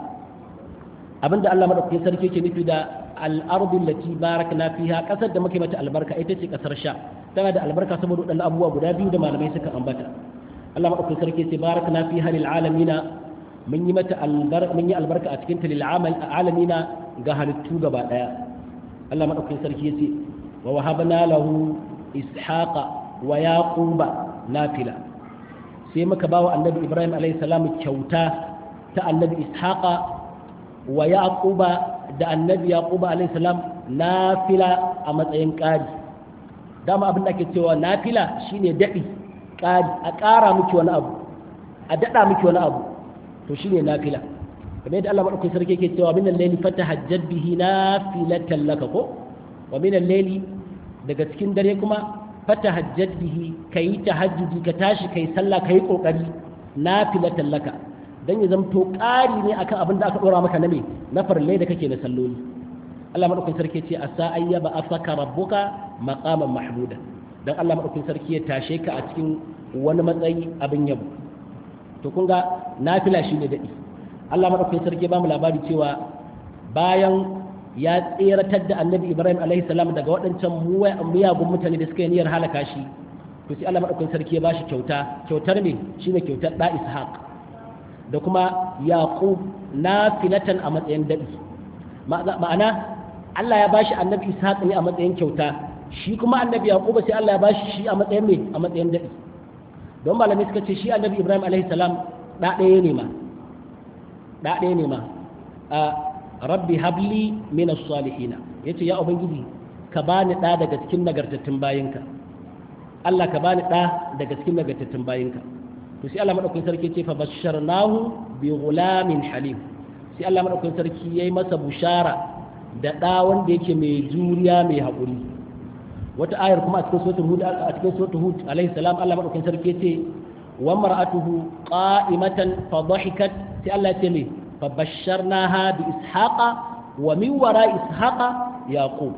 abinda Allah madaukakin sarki yake nufi da al-ardu allati barakna fiha kasar da muke mata albarka ita ce kasar sha tana da albarka saboda wadannan abubuwa guda biyu da malamai suka ambata Allah madaukakin sarki yace barakna fiha lil alamina mun yi mata albarka mun yi albarka a cikin ta lil alamina ga halittu gaba daya Allah madaukakin sarki yace wa wahabna lahu ishaqa wa yaquba nafila sai muka bawa annabi Ibrahim alaihi salam kyauta ta annabi ishaqa wa yaquba da annabi yaquba alayhi salam nafila a matsayin ƙari dama abin da ake cewa nafila shine daɗi ƙari a ƙara miki wani abu a daɗa miki wani abu to shine nafila kamar yadda Allah madaukakin sarki yake cewa min al-layli fatahajjad bihi nafilatan laka ko wa min al-layli daga cikin dare kuma fatahajjad bihi kai tahajjudi ka tashi kai sallah kai kokari nafilatan laka dan ya zamto ƙari ne akan abin da aka ɗora maka na me na farle da kake na salloli Allah madaukakin sarki ce asa ayyaba afaka rabbuka maqaman mahmuda dan Allah madaukakin sarki ya tashe ka a cikin wani matsayi abin yabo to kun ga nafila shine dadi Allah madaukakin sarki ba mu labari cewa bayan ya tseratar da annabi Ibrahim alaihi salam daga waɗancan miyagun mutane da suka yi niyyar halaka shi to sai Allah madaukakin sarki ya bashi kyauta kyautar me shine kyautar da Ishaq da kuma yaqub nafilatan a matsayin daɗi ma'ana Allah ya bashi annabi ishaq ne a matsayin kyauta shi kuma annabi yaqub sai Allah ya bashi shi a matsayin me a matsayin daɗi don malamai suka ce shi annabi ibrahim alaihi salam da ɗaya ne ma da ɗaya ne ma a rabbi habli min as-salihin yace ya ubangiji ka bani ɗa daga cikin nagartattun bayinka Allah ka bani ɗa daga cikin nagartattun bayinka to sai Allah madaukakin sarki ce fa basharnahu bi ghulamin halim sai Allah madaukakin sarki yayi masa bushara da da wanda yake mai juriya mai hakuri wata ayar kuma a cikin suratul hud a cikin suratul hud alaihi salam Allah madaukakin sarki ce wa mar'atuhu qa'imatan fa dhahikat sai Allah ya ce me fa basharnaha bi ishaqa wa min wara ishaqa yaqub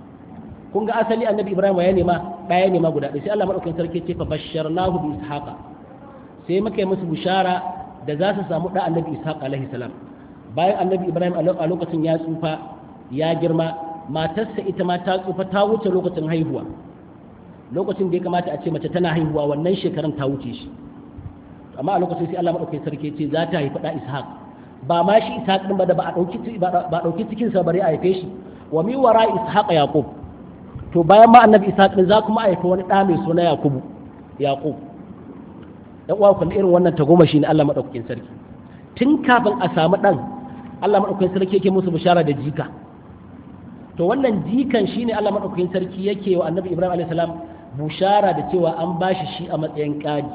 kun ga asali annabi ibrahim ya nema daya nema guda ɗaya sai Allah madaukakin sarki ce fa basharnahu bi ishaqa sai muka yi musu bishara da za su samu ɗan annabi ishaq alaihi salam bayan annabi ibrahim a lokacin ya tsufa ya girma matarsa ita ma ta tsufa ta wuce lokacin haihuwa lokacin da ya kamata a ce mace tana haihuwa wannan shekarun ta wuce shi amma a lokacin sai Allah madaukakin sarki ce za ta haifi ɗa ishaq ba ma shi ishaq din ba da ba a ɗauki ba ɗauki cikin sa bare a haife shi wa mi wara ishaq yaqub to bayan ma annabi ishaq din za kuma a haifi wani ɗa mai suna yakubu yaqub dan uwa kullu irin wannan tagomashi ne Allah madaukakin sarki tun kafin a samu dan Allah madaukakin sarki yake musu bishara da jika to wannan jikan shine Allah madaukakin sarki yake wa annabi Ibrahim alaihi salam bushara da cewa an bashi shi a matsayin ƙari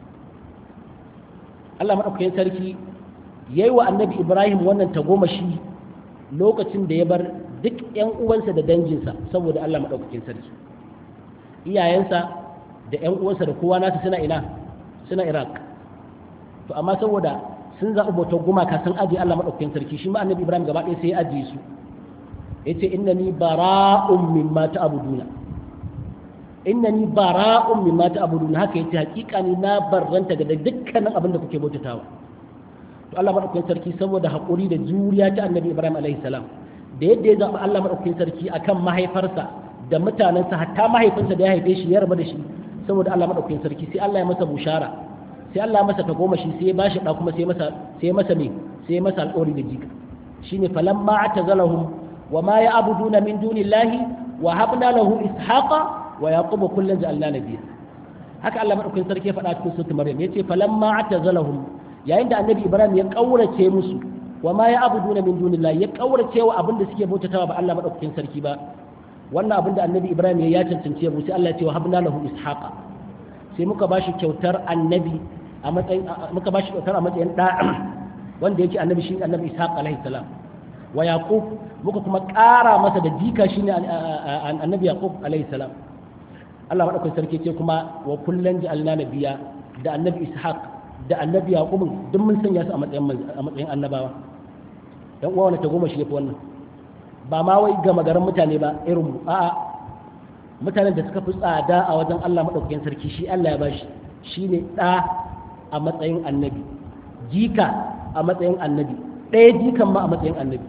Allah madaukakin sarki yayi wa annabi Ibrahim wannan tagomashi lokacin da ya bar duk ƴan uwansa da danginsa saboda Allah madaukakin sarki iyayensa da ƴan uwansa da kowa nasu suna ina suna Iraq to amma saboda sun zaɓi bautar gumaka sun ajiye Allah madaukakin sarki shi ma annabi Ibrahim gaba ɗaya sai ya ajiye su yace innani bara'un mimma ta'buduna innani bara'un mimma ta'buduna haka yace hakika ni na barranta ga dukkanin abin da kuke bautatawa to Allah madaukakin sarki saboda hakuri da juriya ta Annabi Ibrahim alaihi salam da yadda ya zaba Allah madaukakin sarki akan mahaifarsa da mutanensa hatta mahaifinsa da ya haife shi ya raba da shi saboda Allah madaukakin sarki sai Allah ya masa bushara sai Allah ya masa tagomashi sai ya bashi da kuma sai masa sai masa me sai masa alƙawari da jika shine falamma atazalahum وما يعبدون من دون الله وهبنا له إسحاق ويعقوب كلا جعلنا نبيا haka Allah madaukakin sarki ya faɗa cikin suratul Maryam yace falamma atazalahum yayin da annabi Ibrahim ya kaurace musu wa ma ya'buduna min dunillahi ya kaurace wa abin da suke bautatawa ba Allah madaukakin sarki ba wannan abin da annabi Ibrahim ya cancance mu sai Allah ya ce wa habna lahu ishaqa sai muka bashi kyautar annabi a matsayin muka bashi kyautar a matsayin da wanda yake annabi shi annabi Ishaq alaihi salam wa yaqub muka kuma ƙara masa da jika shine annabi yaqub alaihi salam Allah madaukakin sarki ce kuma wa kullan ja'alna nabiyya da annabi ishaq da annabi yaqub duk mun sanya su a matsayin a matsayin annabawa dan uwa wannan ta goma shi yafi wannan ba ma wai ga magaran mutane ba irin mu a'a mutanen da suka fi tsada a wajen Allah madaukakin sarki shi Allah ya bashi shine da a matsayin annabi jika a matsayin annabi ɗaya jikan ma a matsayin annabi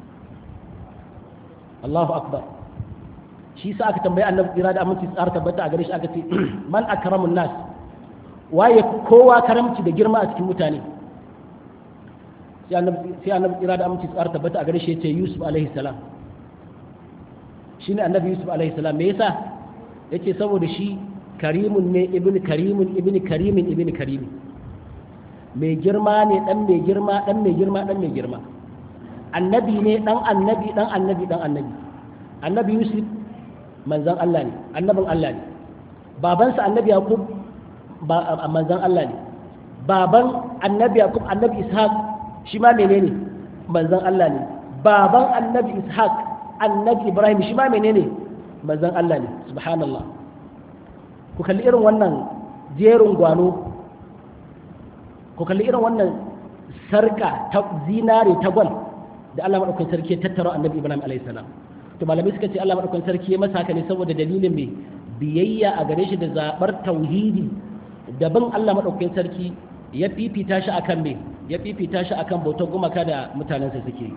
Allahu akbar shi sa aka tambayi annabi kira da aminci tsara tabbata a gare shi aka ce man akramun nas waye kowa karamci da girma a cikin mutane sai annabi sai annabi kira da aminci tsara tabbata a gare shi yace Yusuf alaihi salam shine annabi Yusuf alaihi salam me yasa yace saboda shi karimun ne ibn karimun ibn karimin ibn karimin mai girma ne dan mai girma dan mai girma dan mai girma annabi ne dan annabi dan annabi dan annabi annabi yusuf manzan Allah ne annabin Allah ne babansa annabi yaqub ba manzan Allah ne baban annabi yaqub annabi ishaq shi ma menene manzan Allah ne baban annabi ishaq annabi ibrahim shi ma menene manzan Allah ne subhanallah ku kalli irin wannan jerin gwano ku kalli irin wannan sarka ta zinare ta gwal da Allah madaukakin sarki ya tattara annabi Ibrahim alayhi salam to malamai suka ce Allah madaukakin sarki ya masa haka ne saboda dalilin mai biyayya a gare shi da zabar tauhidi daban Allah madaukakin sarki ya fifita shi akan me ya fifita shi akan bautar gumaka da mutanensa suke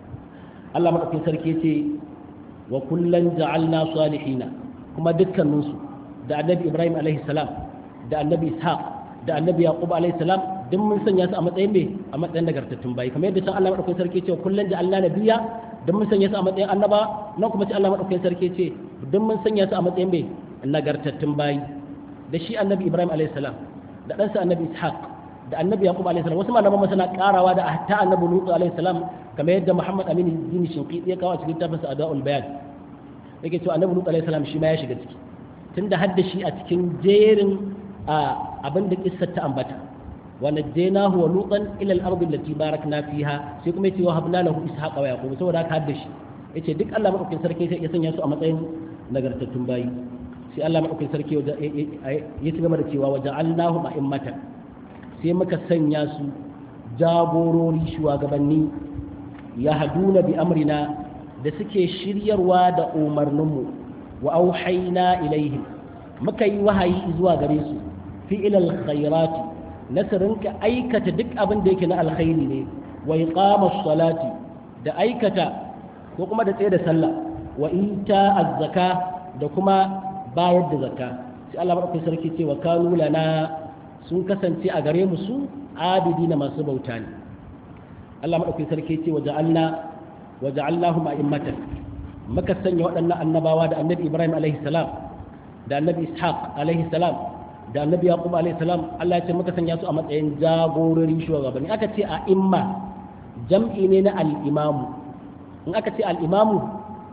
Allah madaukakin sarki ya ce wa kullan ja'alna salihina kuma dukkaninsu da annabi Ibrahim alayhi salam da annabi Ishaq da annabi Yaqub alayhi salam duk mun sanya su a matsayin me a matsayin nagartattun bayi kamar yadda can Allah madaukakin sarki ce kullun da Allah nabiya duk mun sanya su a matsayin annaba nan kuma ce Allah madaukakin sarki ce duk mun sanya su a matsayin me nagartattun bayi da shi annabi Ibrahim alayhi salam da ɗansa annabi Ishaq da annabi Yaqub alayhi salam wasu malaman suna karawa da hatta annabi Lut alayhi salam kamar yadda Muhammad Amin Dini Shinqiti ya kawo a cikin tafsir Adaul Bayan yake cewa annabi Lut alayhi salam shi ma ya shiga ciki tunda hadda shi a cikin jerin abin da kissar ta ambata ونجيناه ولوطا الى الارض التي باركنا فيها sai kuma yace wa habna lahu ishaqa wa yaqub saboda haka hadda shi yace duk Allah madaukakin sarki sai ya sanya su a matsayin nagartattun bayi sai Allah madaukakin sarki ya ci gaba da cewa waja'alnahu ma'immatan sai muka sanya su jagorori shugabanni ya haduna bi amrina da suke shiryarwa da umarninmu wa auhayna ilaihim muka yi wahayi zuwa gare su fi ilal khairati na su rinka aikata duk abin da yake na alkhairi ne wa iqamas salati da aikata ko kuma da tsaye da sallah wa ita az-zaka da kuma bayar da zakka sai Allah madaukakin sarki ce wa kanu lana sun kasance a gare mu su abidi na masu bauta ne Allah madaukakin sarki ce wa ja'alna wa ja'alnahum a'immatan muka sanya waɗannan annabawa da annabi Ibrahim alaihi salam da annabi Ishaq alaihi salam da annabi yaqub alayhi salam Allah ya ce muka sanya su a matsayin jagorori shugabanni aka ce a imma jam'i ne na al-imamu in aka ce al-imamu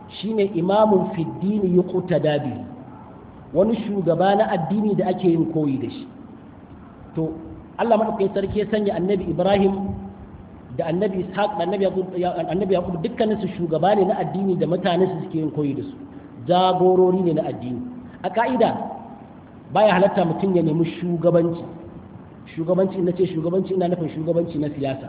shine imamun fiddini yuqtada bi wani shugaba na addini da ake yin koyi da shi to Allah madaukakin sarki ya sanya annabi Ibrahim da annabi Ishaq da annabi Yaqub annabi Yaqub dukkanin su shugaba ne na addini da mutanen su suke yin koyi da su jagorori ne na addini a ka'ida baya halatta mutum ya nemi shugabanci shugabanci ina ce shugabanci ina nufin shugabanci na siyasa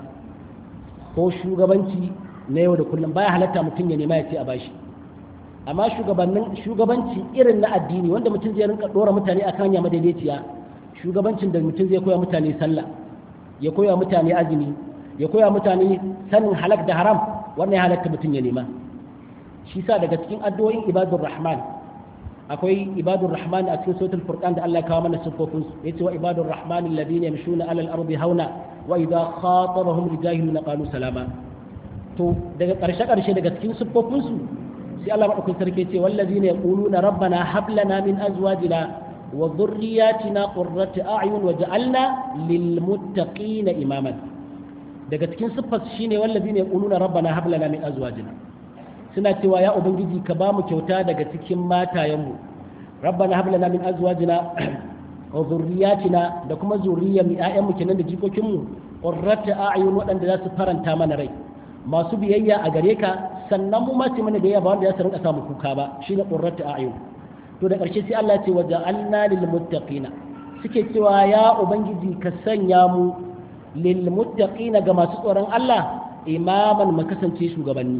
ko shugabanci na yau da kullum baya halatta mutum ya nema ya ce a bashi amma shugabannin shugabanci irin na addini wanda mutum zai rinka dora mutane a kan yamma daidaiciya shugabancin da mutum zai koya mutane sallah ya koya mutane azumi ya koya mutane sanin halak da haram wannan ya halatta mutum ya nema shi sa daga cikin addu'o'in ibadur rahman akwai ibadur rahman a cikin sautul furqan da Allah ya kawo mana sifofin su yace wa ibadur rahman alladhina yamshuna ala al-ardi hauna wa idha khatabahum rijahiluna qalu salama to daga karshe karshe daga cikin sifofin su sai Allah madaukakin sarki ce wallazina yaquluna rabbana hab lana min azwajina wa dhurriyyatina qurrata a'yun waj'alna lil muttaqina imaman daga cikin siffar shine wallazina yaquluna rabbana hab lana min azwajina suna cewa ya ubangiji ka ba mu kyauta daga cikin matayenmu rabbana hab lana min azwajina wa dhurriyyatina da kuma zuriyar ƴaƴanmu kenan da jikokinmu qurrata a'yun waɗanda za su faranta mana rai masu biyayya a gare ka sannan mu ma ce mana biyayya ba wanda ya rinka samu kuka ba shine qurratu a'yun to da ƙarshe sai Allah ya ce waja'alna lil muttaqina suke cewa ya ubangiji ka sanya mu lil muttaqina ga masu tsoron Allah imaman mu kasance shugabanni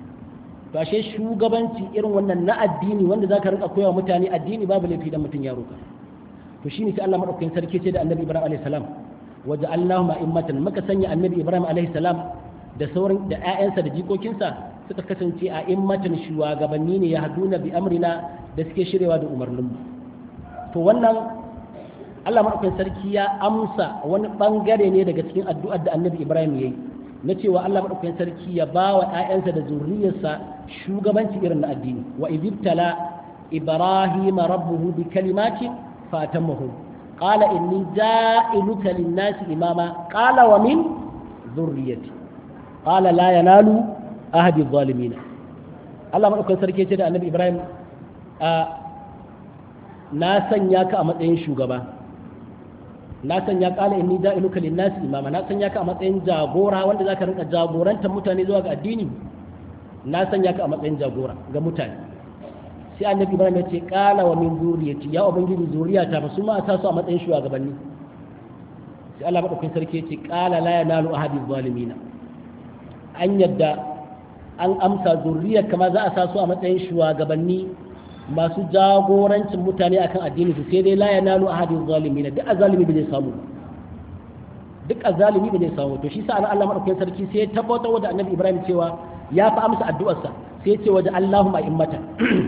to ashe shugabanci irin wannan na addini wanda zaka rinka koyawa mutane addini babu laifi dan mutun ya roka to shine sai Allah madaukakin sarki ce da Annabi Ibrahim alaihi salam waja'alnahum a'immatan muka sanya Annabi Ibrahim alaihi salam da sauran da ƴaƴansa da jikokinsa suka kasance a immatan shugabanni ne ya haduna bi amrina da suke shirewa da umarninmu to wannan Allah madaukakin sarki ya amsa wani bangare ne daga cikin addu'ar da Annabi Ibrahim yayi na cewa Allah madaukakin sarki ya ba wa ƴaƴansa da zuriyarsa shugabanci irin na addini wa idibtala ibrahima rabbuhu bi kalimatin fatammahu qala inni ja'iluka lin-nasi imama qala wa min dhurriyyati qala la yanalu ahadi adh-dhalimin Allah madaukakin sarki ce da Annabi Ibrahim na sanya ka a matsayin shugaba na sanya kala inni ja'iluka lin-nasi imama na sanya ka a matsayin jagora wanda zaka rinka jagorantar mutane zuwa ga addini na sanya ka a matsayin jagora ga mutane sai annabi ibrahim ya ce kala wa min zuriyati ya ubangiji zuriyata ba su ma ta su a matsayin shugabanni sai Allah madaukakin sarki ya ce kala la yanalu ahadi zalimina an yadda an amsa zuriyar kama za a sa su a matsayin shugabanni masu jagorancin mutane akan addini su sai dai la yanalu ahadin zalimin duk azalimi bai samu duk azalimi bai samu to shi sa Allah madaukakin sarki sai ya tabbatar da Annabi Ibrahim cewa ya fa amsa addu'arsa sai ya ce waje Allahumma immata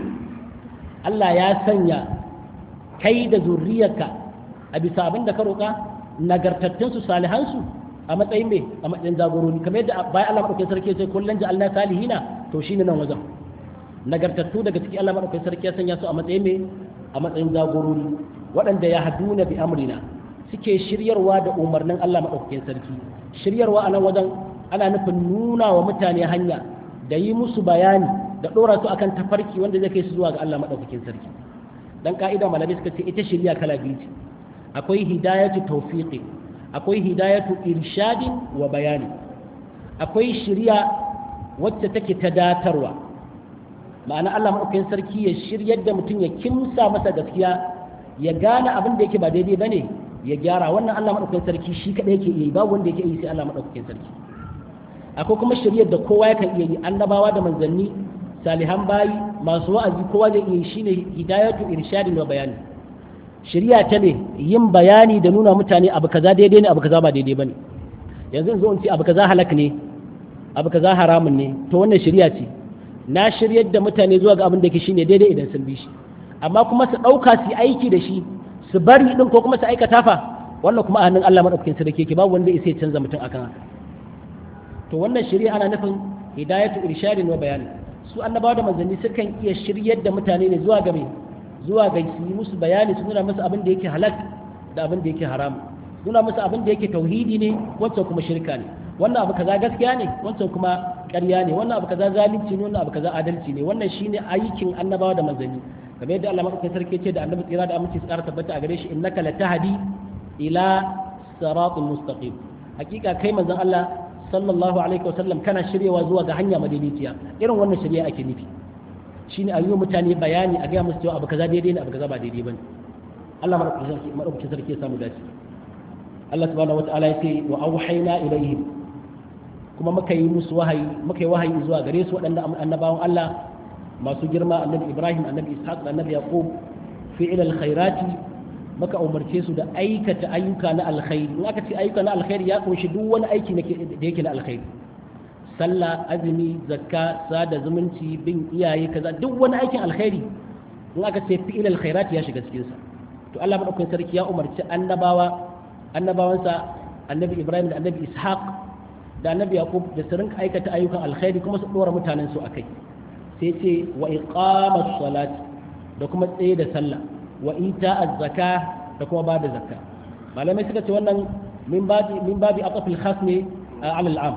Allah ya sanya kai da zurriyarka a bisa abin da ka roƙa nagartattun su salihan su a matsayin me a matsayin jagorori kamar yadda bayan Allah madaukakin sarki ya ce kullun ja'alna salihina to shine nan wajen nagartattu daga cikin Allah madaukakin sarki ya sanya su a matsayin me a matsayin jagorori waɗanda ya haduna bi amrina suke shiryarwa da umarnin Allah madaukakin sarki shiryarwa a nan wajen ana nufin nuna wa mutane hanya da yi musu bayani da ɗora su akan tafarki wanda zai kai su zuwa ga Allah madaukakin sarki dan ka'ida malamai suka ce ita shirya kala biyu ce akwai hidayatu tawfiqi akwai hidayatu irshadin wa bayani akwai shirya wacce take ta datarwa ma'ana Allah maɗaukakin sarki ya shiryar da mutum ya kimsa masa gaskiya ya gane abin da yake ba daidai bane ya gyara wannan Allah maɗaukakin sarki shi kaɗai yake yi babu wanda yake yi sai Allah maɗaukakin sarki akwai kuma shiryar da kowa yakan iya yi annabawa da manzanni salihan bayi masu wa'azi kowa zai iya yi shine hidayatu irshadin wa bayani shirya ta ne yin bayani da nuna mutane abu kaza daidai ne abu kaza ba daidai bane yanzu in zo in ce abu kaza halak ne abu kaza haramun ne to wannan shirya ce na shiryar da mutane zuwa ga abin da ke shine daidai idan sun bi shi amma kuma su ɗauka su aiki da shi su bari din ko kuma su aikata fa wannan kuma a hannun Allah madaukakin sarki yake babu wanda ya canza mutum akan haka to wannan shirya ana nufin hidayatu irshadin wa bayani su annabawa da manzanni sukan iya shiryar da mutane ne zuwa ga zuwa ga su yi musu bayani su nuna musu abin da yake halal da abin da yake haram nuna musu abin da yake tauhidi ne wancan kuma shirka ne wannan abu kaza gaskiya ne wancan kuma ƙarya ne wannan abu kaza zalunci ne wannan abu kaza adalci ne wannan shine aikin annabawa da manzanni kamar yadda Allah madaukakin sarki ce da annabi tsira da aminci su ƙara tabbata a gare shi innaka latahdi ila siratul mustaqim hakika kai manzon Allah sallallahu alaihi wasallam kana shiryewa zuwa ga hanya madaidaiciya irin wannan shirya ake nufi shine ayyuka mutane bayani a ga musu cewa abu kaza daidai ne abu kaza ba daidai bane Allah madaukakin sarki ya samu dace Allah subhanahu wataala ya ce wa auhayna ilaihim kuma muka yi musu wahayi muka yi wahayi zuwa gare su waɗanda annabawan Allah masu girma annabi Ibrahim annabi Ishaq da annabi Yaqub fi'il alkhairati muka umarce su da aikata ayyuka na alkhairi in aka ce ayyuka na alkhairi ya kunshi duk wani aiki da yake na alkhairi sallah azumi zakka sada zumunci bin iyaye kaza duk wani aikin alkhairi in aka ce fi'il alkhairati ya shiga cikin sa to Allah madaukakin sarki ya umarci annabawa annabawansa annabi Ibrahim da annabi Ishaq da annabi Yaqub da su rinka aikata ayyukan alkhairi kuma su dora mutanen su akai sai ce wa iqamas salat da kuma tsaye da sallah wa ita az-zaka da kuma bada zakka malamai suka ce wannan min babi min babi aqfil khas ne ala al-am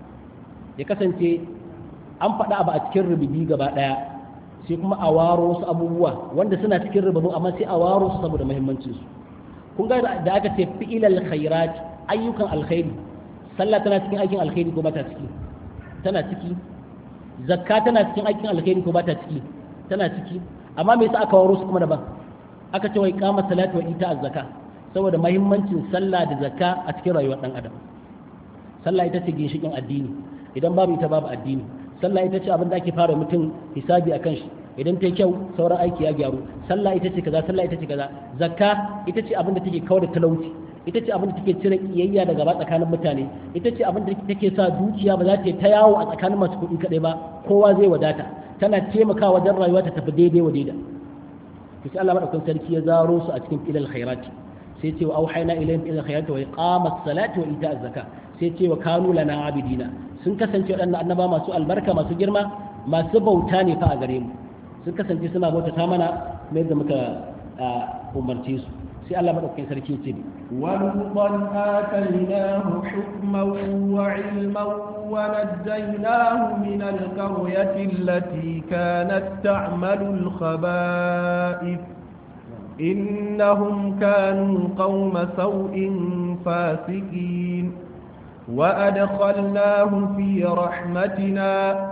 ya kasance an faɗa abu a cikin rububi gaba ɗaya sai kuma a waro wasu abubuwa wanda suna cikin rububin amma sai a waro su saboda muhimmancin su kun ga da aka ce fi'ilal khairat ayyukan alkhairi sallah tana cikin aikin alkhairi ko ba ta ciki tana ciki zakka tana cikin aikin alkhairi ko ba ta ciki tana ciki amma me yasa aka waro su kuma daban aka ce wai kama salatu wa ita az-zaka saboda muhimmancin sallah da zakka a cikin rayuwar dan adam sallah ita ce ginshikin addini idan babu ita babu addini sallah ita ce abin da ake fara mutum hisabi akan shi idan ta yi kyau sauran aiki ya gyaru sallah ita ce kaza sallah ita ce kaza zakka ita ce abin da take kawar da talauci ita ce abin da take cire kiyayya daga ba tsakanin mutane ita ce abin da take sa dukiya ba za ta yi ta yawo a tsakanin masu kuɗi kaɗai ba kowa zai wadata tana taimakawa wajen rayuwa ta tafi daidai wa daida to sai Allah madaukakin sarki ya zaro su a cikin ilal khairati sai ce wa auhayna ilayhim ilal khairati wa iqamas salati wa ita'az zakka sai ce wa kanu lana abidina sun kasance waɗannan annaba masu albarka masu girma masu bauta ne fa a gare mu sun kasance suna bautata mana mai yadda muka umarce su sai Allah madaukakin sarki ya ce ne ولوطا آتيناه حكما وعلما ونجيناه من القرية التي كانت تعمل الخبائث إنهم كانوا قوم سوء فاسقين وأدخلناه في رحمتنا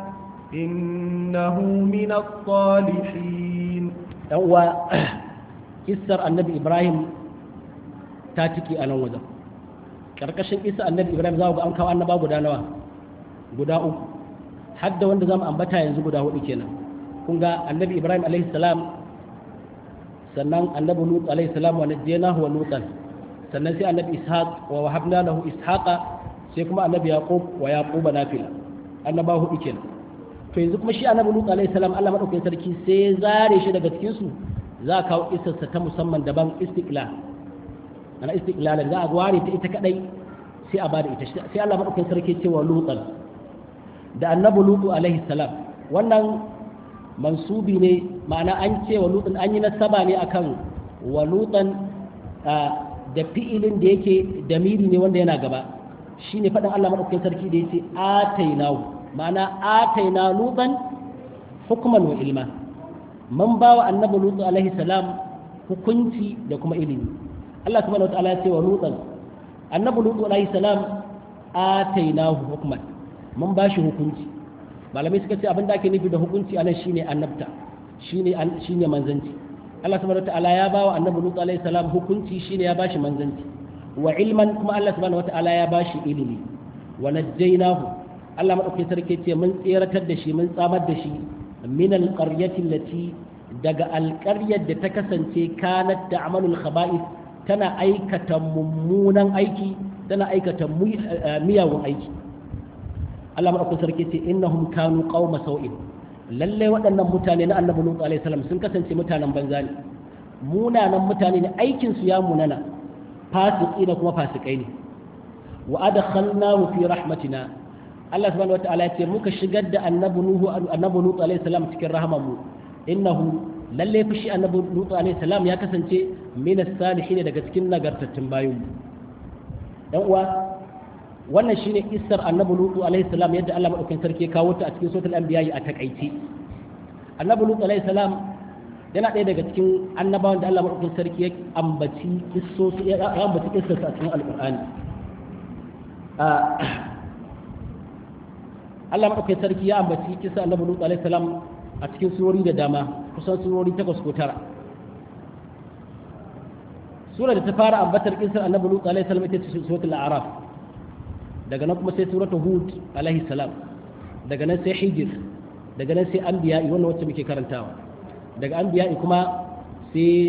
إنه من الصالحين هو kissar annabi ibrahim ta ciki a nan wajen ƙarƙashin kissar annabi ibrahim za ku ga an kawo annaba guda nawa guda uku har da wanda za mu ambata yanzu guda hudu kenan kun ga annabi ibrahim alaihi salam sannan annabi lut alaihi salam wa najjaynahu wa lutan sannan sai annabi ishaq wa wahabna lahu ishaqa sai kuma annabi yaqub wa yaquba nafila annaba hudu kenan to yanzu kuma shi annabi lut alaihi salam Allah madaukakin sarki sai ya zare shi daga cikin su za a kawo isarsa ta musamman daban istiklal ana istiklalan za a ware ta ita kadai sai a bada ita sai Allah madaukakin sarki cewa lutan da annabi lutu alaihi salam wannan mansubi ne ma'ana an ce wa lutan an yi nasaba ne akan wa lutan da fi'ilin da yake damiri ne wanda yana gaba shine faɗin Allah madaukakin sarki da yace atainahu ma'ana ataina lutan hukman wa ilma man ba wa annabi lutu alaihi salam hukunci da kuma ilimi Allah subhanahu wataala ya ce wa lutan annabi lutu alaihi salam atainahu hukman mun ba shi hukunci malamai suka ce abin da ake nufi da hukunci anan shine annabta shine shine manzanci Allah subhanahu wataala ya ba wa annabi lutu alaihi salam hukunci shine ya ba shi manzanci wa ilman kuma Allah subhanahu wataala ya ba shi ilimi wa najjaynahu Allah madaukakin sarki ce mun tseratar da shi mun tsamar da shi min alƙaryati lati daga alƙaryar da ta kasance kanat da amalul khaba'is tana aikata mummunan aiki tana aikata miyagun aiki Allah madaukakin sarki ce innahum kanu qauma sau'in lalle waɗannan mutane na annabi Nuhu alaihi salam sun kasance mutanen banza ne munanan mutane ne aikin su ya munana fasiki da kuma fasikai ne wa adkhalnahu fi rahmatina Allah subhanahu wataala ya ce muka shigar da annabi Nuhu annabi Nuhu alaihi salam cikin rahamanmu innahu lalle fi shi annabi Nuhu alaihi salam ya kasance min as-salihin daga cikin nagartattun bayin dan uwa wannan shine kissar annabi lutu alaihi salam yadda Allah madaukakin sarki ya kawo ta a cikin suratul anbiya a takaice annabi lutu alaihi salam yana ɗaya daga cikin annabawan da Allah madaukakin sarki ya ambaci kissosu ya ambaci kissarsa a cikin alqur'ani Allah madaukakin sarki ya ambaci kissa annabi lutu alaihi salam a cikin surori da dama kusan surori takwas ko tara sura da ta fara ambatar kissar annabi lutu alaihi salam ita ce suratul a'raf daga nan kuma sai suratul hud alaihi salam daga nan sai hijr daga nan sai anbiya wannan wacce muke karantawa daga anbiya kuma sai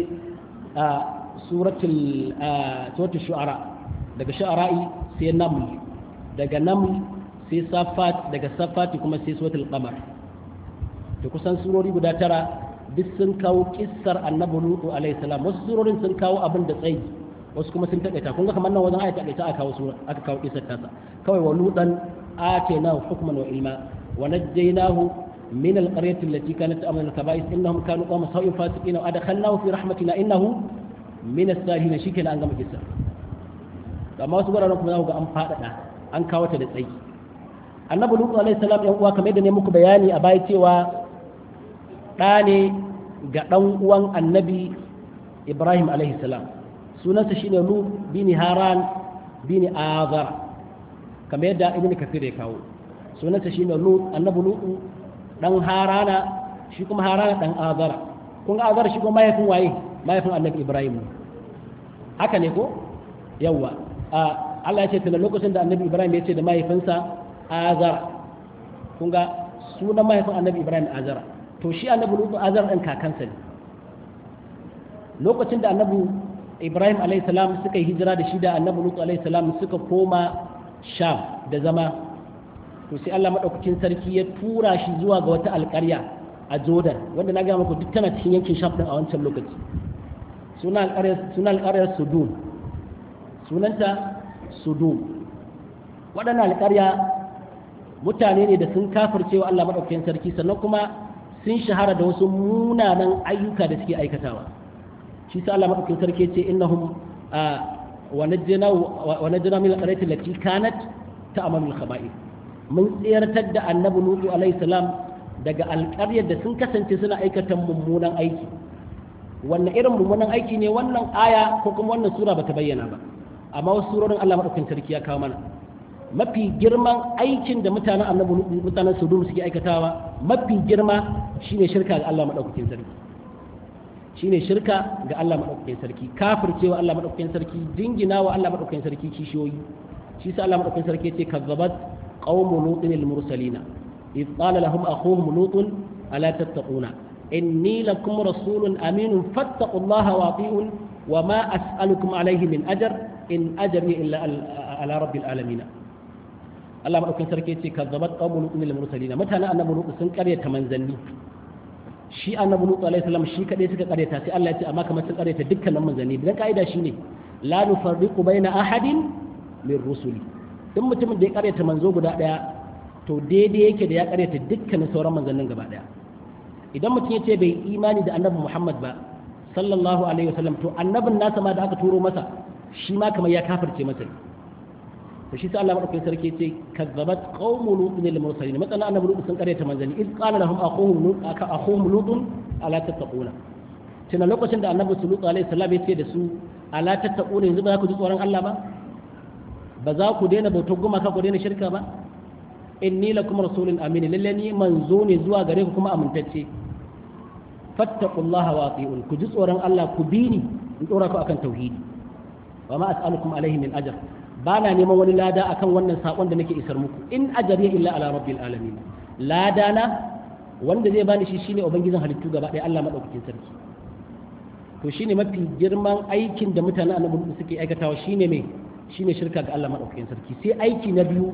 suratul suratul shu'ara daga shu'ara'i sai naml daga naml sai safat daga safati kuma sai suratul qamar to kusan surori guda tara duk sun kawo kissar annabi lutu alaihi salam wasu surorin sun kawo abin da tsayi wasu kuma sun taƙaita kun ga kamar nan wajen ayata taƙaita aka kawo sura aka kawo kissar tasa kawai wa lutan atainahu hukman wa ilma wa najjaynahu min alqaryati allati kanat ta'malu al-kaba'is innahum kanu qawma sawin fasiqina wa adkhalnahu fi rahmatina innahu min as-salihin shikenan an gama kissar amma wasu guraren kuma za ku ga an faɗaɗa an kawo ta da tsayi annabi lutu alaihi salam yan uwa kamar yadda ne muku bayani a baya cewa ɗa ne ga ɗan uwan annabi ibrahim alaihi salam sunansa shine lut bini haran bini azar kamar yadda ibn kafir ya kawo sunansa shine lut annabi lut dan harana shi kuma harana dan azara kun ga azara shi kuma mahaifin waye mahaifin annabi ibrahim haka ne ko yawa Allah ya ce tana lokacin da annabi ibrahim ya ce da mahaifinsa azara kun ga sunan mahaifin annabi ibrahim azara to shi annabi lut azara ɗin kakansa ne lokacin da annabi ibrahim alaihissalam suka yi hijira da shi da annabi lutu alaihissalam suka koma sham da zama to sai allah maɗaukakin sarki ya tura shi zuwa ga wata alƙarya a jordan wanda na gaya muku duk tana cikin yankin sham ɗin a wancan lokaci suna alƙaryar sudum sunanta sudum waɗannan alƙarya mutane ne da sun kafirce wa allah maɗaukakin sarki sannan kuma sun shahara da wasu munanan ayyuka da suke aikatawa shi sa Allah madaukakin sarki ce innahum wa najjana wa najjana min al-qaryati allati kanat ta'malu al-khaba'ith mun tsayartar da annabi nuhu alaihi salam daga alƙaryar da sun kasance suna aikata mummunan aiki wannan irin mummunan aiki ne wannan aya ko kuma wannan sura bata bayyana ba amma wasu surorin Allah madaukakin sarki ya kawo mana mafi girman aikin da mutanen annabi mutanen sodom suke aikatawa mafi girma shine shirka ga Allah madaukakin sarki shine shirka ga Allah madaukakin sarki kafircewa Allah madaukakin sarki dingina wa Allah madaukakin sarki kishiyoyi shi sa Allah madaukakin sarki yace kazzabat qaumu lutin al mursalina id qala lahum akhuhum lutun ala tattaquna inni lakum rasulun aminun fattaqullaha wa ati'un wa ma as'alukum alayhi min ajr in ajri illa ala rabbil alamin Allah madaukakin sarki yace kazzabat qaumu lutin al mursalina mutanen annabi lut sun karyata manzanni shi annabi lutu alaihi salam shi kadai suka karyata sai Allah ya ce amma kamar sun karyata dukkanin manzanni dan kaida shine la nufarriqu baina ahadin min rusuli duk mutumin da ya karyata manzo guda daya to daidai yake da ya karyata dukkanin sauran manzannin gaba daya idan mutum ya ce bai imani da annabi Muhammad ba sallallahu alaihi wasallam to annabin nasa ma da aka turo masa shi ma kamar ya kafirce masa to shi sai Allah madaukakin sarki ce kazzabat qaumu lutin lil mursalin matsala annabi lut sun karyata manzanni iz qala lahum aquhum lut aka aquhum lut ala tattaquna tana lokacin da annabi lut alaihi salam ya ce da su ala tattaquna yanzu ba za ku ji tsoron Allah ba ba za ku daina bautar gumaka ku daina shirka ba inni lakum rasulun amin lalle ni manzo ne zuwa gare ku kuma amintacce fattaqullaha wa ati'un ku ji tsoron Allah ku bi ni in dora ku akan tauhidi wa ma as'alukum alaihi min ajr ba na neman wani lada akan wannan sakon da nake isar muku in ajariya illa ala rabbil alamin lada na wanda zai bani shi shine ubangijin halittu gaba ɗaya Allah madaukakin sarki to shine mafi girman aikin da mutanen annabi suke aikatawa shine me shine shirka ga Allah madaukakin sarki sai aiki na biyu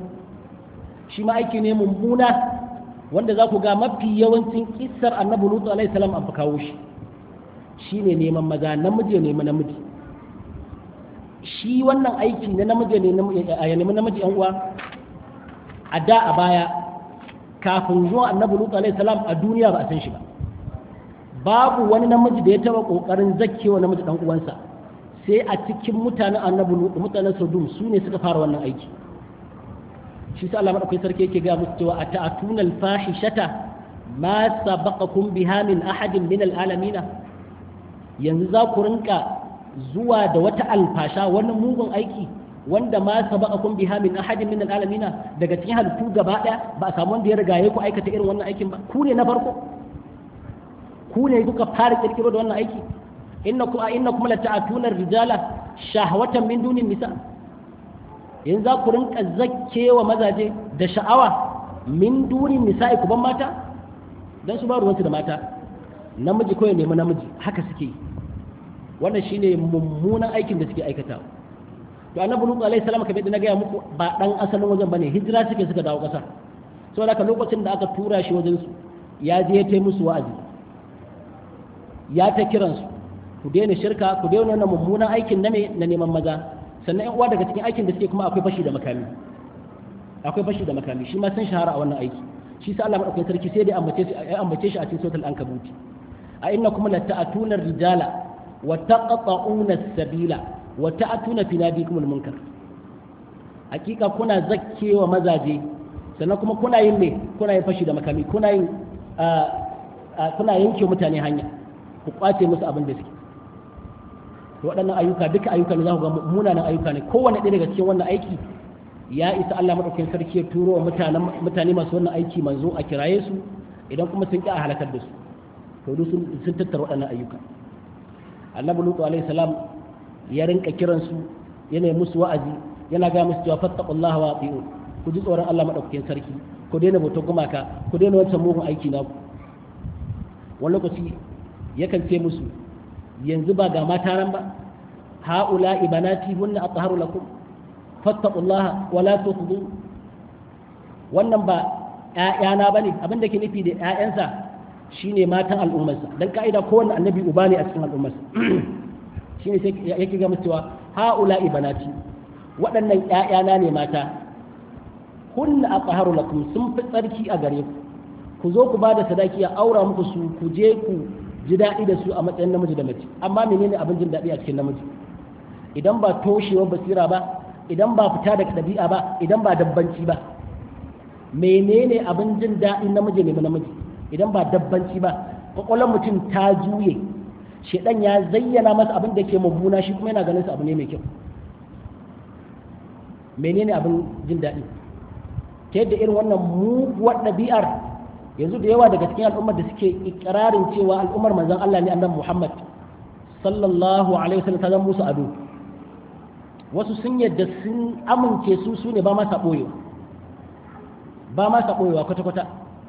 shi ma aiki ne mummuna wanda za ku ga mafi yawancin kissar annabi lutu alaihi salam an fa kawo shi shine neman maza namiji ne namiji shi wannan aiki na namiji ne ya nemi namiji yan uwa a da a baya kafin zuwa annabi lutu alaihi salam a duniya ba a san shi ba babu wani namiji da ya taba kokarin zakkewa namiji dan uwansa sai a cikin mutanen annabi lutu mutanen sodom su ne suka fara wannan aiki shi sa Allah madaukakin sarki yake ga musu cewa ata'atuna al-fahishata ma sabaqakum biha min ahadin min al-alamin yanzu za ku rinka zuwa da wata alfasha wani mugun aiki wanda ma sabaqakum biha min ahadin min al-alamin daga cikin halittu gaba daya ba a samu wanda ya riga ku aikata irin wannan aikin ba ku ne na farko ku ne kuka fara kirkiro da wannan aiki innakum innakum la ta'atuna ar-rijala shahwatan min dunin nisa yanzu za ku rinka zakkewa mazaje da sha'awa min dunin nisa'i ku ban mata dan su ba ruwansu da mata namiji ko ya nemi namiji haka suke yi wannan shine mummunan aikin da suke aikatawa to annabi lutu alaihi salam kamar yadda na gaya muku ba dan asalin wajen bane hijira suke suka dawo kasa saboda haka lokacin da aka tura shi wajen su ya je ya tai musu wa'azi ya ta kiransu ku daina shirka ku daina wannan mummunan aikin na me na neman maza sannan yan uwa daga cikin aikin da suke kuma akwai fashi da makami akwai fashi da makami shi ma sun shahara a wannan aiki shi sa Allah madaukakin sarki sai dai ambace shi ya ambace shi a cikin suratul ankabut a innakum lata'atuna rijala wa taqta'una as-sabila wa ta'atuna fi nadikum al-munkar hakika kuna zakkewa mazaje sannan kuma kuna yin me kuna yin fashi da makami kuna yin kuna yanke mutane hanya ku kwace musu abin da suke to waɗannan ayyuka duka ayyuka ne za ku ga munanan ayyuka ne kowanne ɗaya daga cikin wannan aiki ya isa Allah madaukakin sarki ya turo wa mutane masu wannan aiki manzo a kiraye su idan kuma sun ƙi a halakar da su to duk sun tattara waɗannan ayyuka annabi lutu alaihi salam ya rinka kiran su yana musu wa'azi yana ga musu cewa fattaqullaha wa ati'un ku ji tsoron Allah madaukakin sarki ku daina bautar gumaka ku daina wancan mugun aiki na ku wani lokaci yakan ce musu yanzu ba ga mata nan ba ha'ula ibanati hunna atharu lakum fattaqullaha wa la tukhdu wannan ba ƴaƴana bane abin da ke nufi da ƴaƴansa shine matan al'ummarsa dan ka'ida kowanne annabi uba ne a cikin al'ummarsa shine sai yake ga musu cewa ha'ula ibanati waɗannan ƴaƴana ne mata hunna atharu lakum sun fi tsarki a gare ku ku zo ku bada sadaki a aura muku su ku je ku ji daɗi da su a matsayin namiji da mace amma menene abin jin daɗi a cikin namiji idan ba toshewar basira ba idan ba fita daga ɗabi'a ba idan ba dabbanci ba menene abin jin daɗin namiji ne namiji idan ba dabbanci ba kwakwalwar mutum ta juye shedan ya zayyana masa abin da ke mummuna shi kuma yana ganin sa abu ne mai kyau menene abin jin daɗi ta yadda irin wannan muguwar ɗabi'ar yanzu da yawa daga cikin al'ummar da suke ikirarin cewa al'ummar manzon Allah ne annabi Muhammad sallallahu alaihi wasallam ta zama musu ado wasu sun yadda sun amince su su ne ba ma saɓoyewa ba ma saɓoyewa kwata-kwata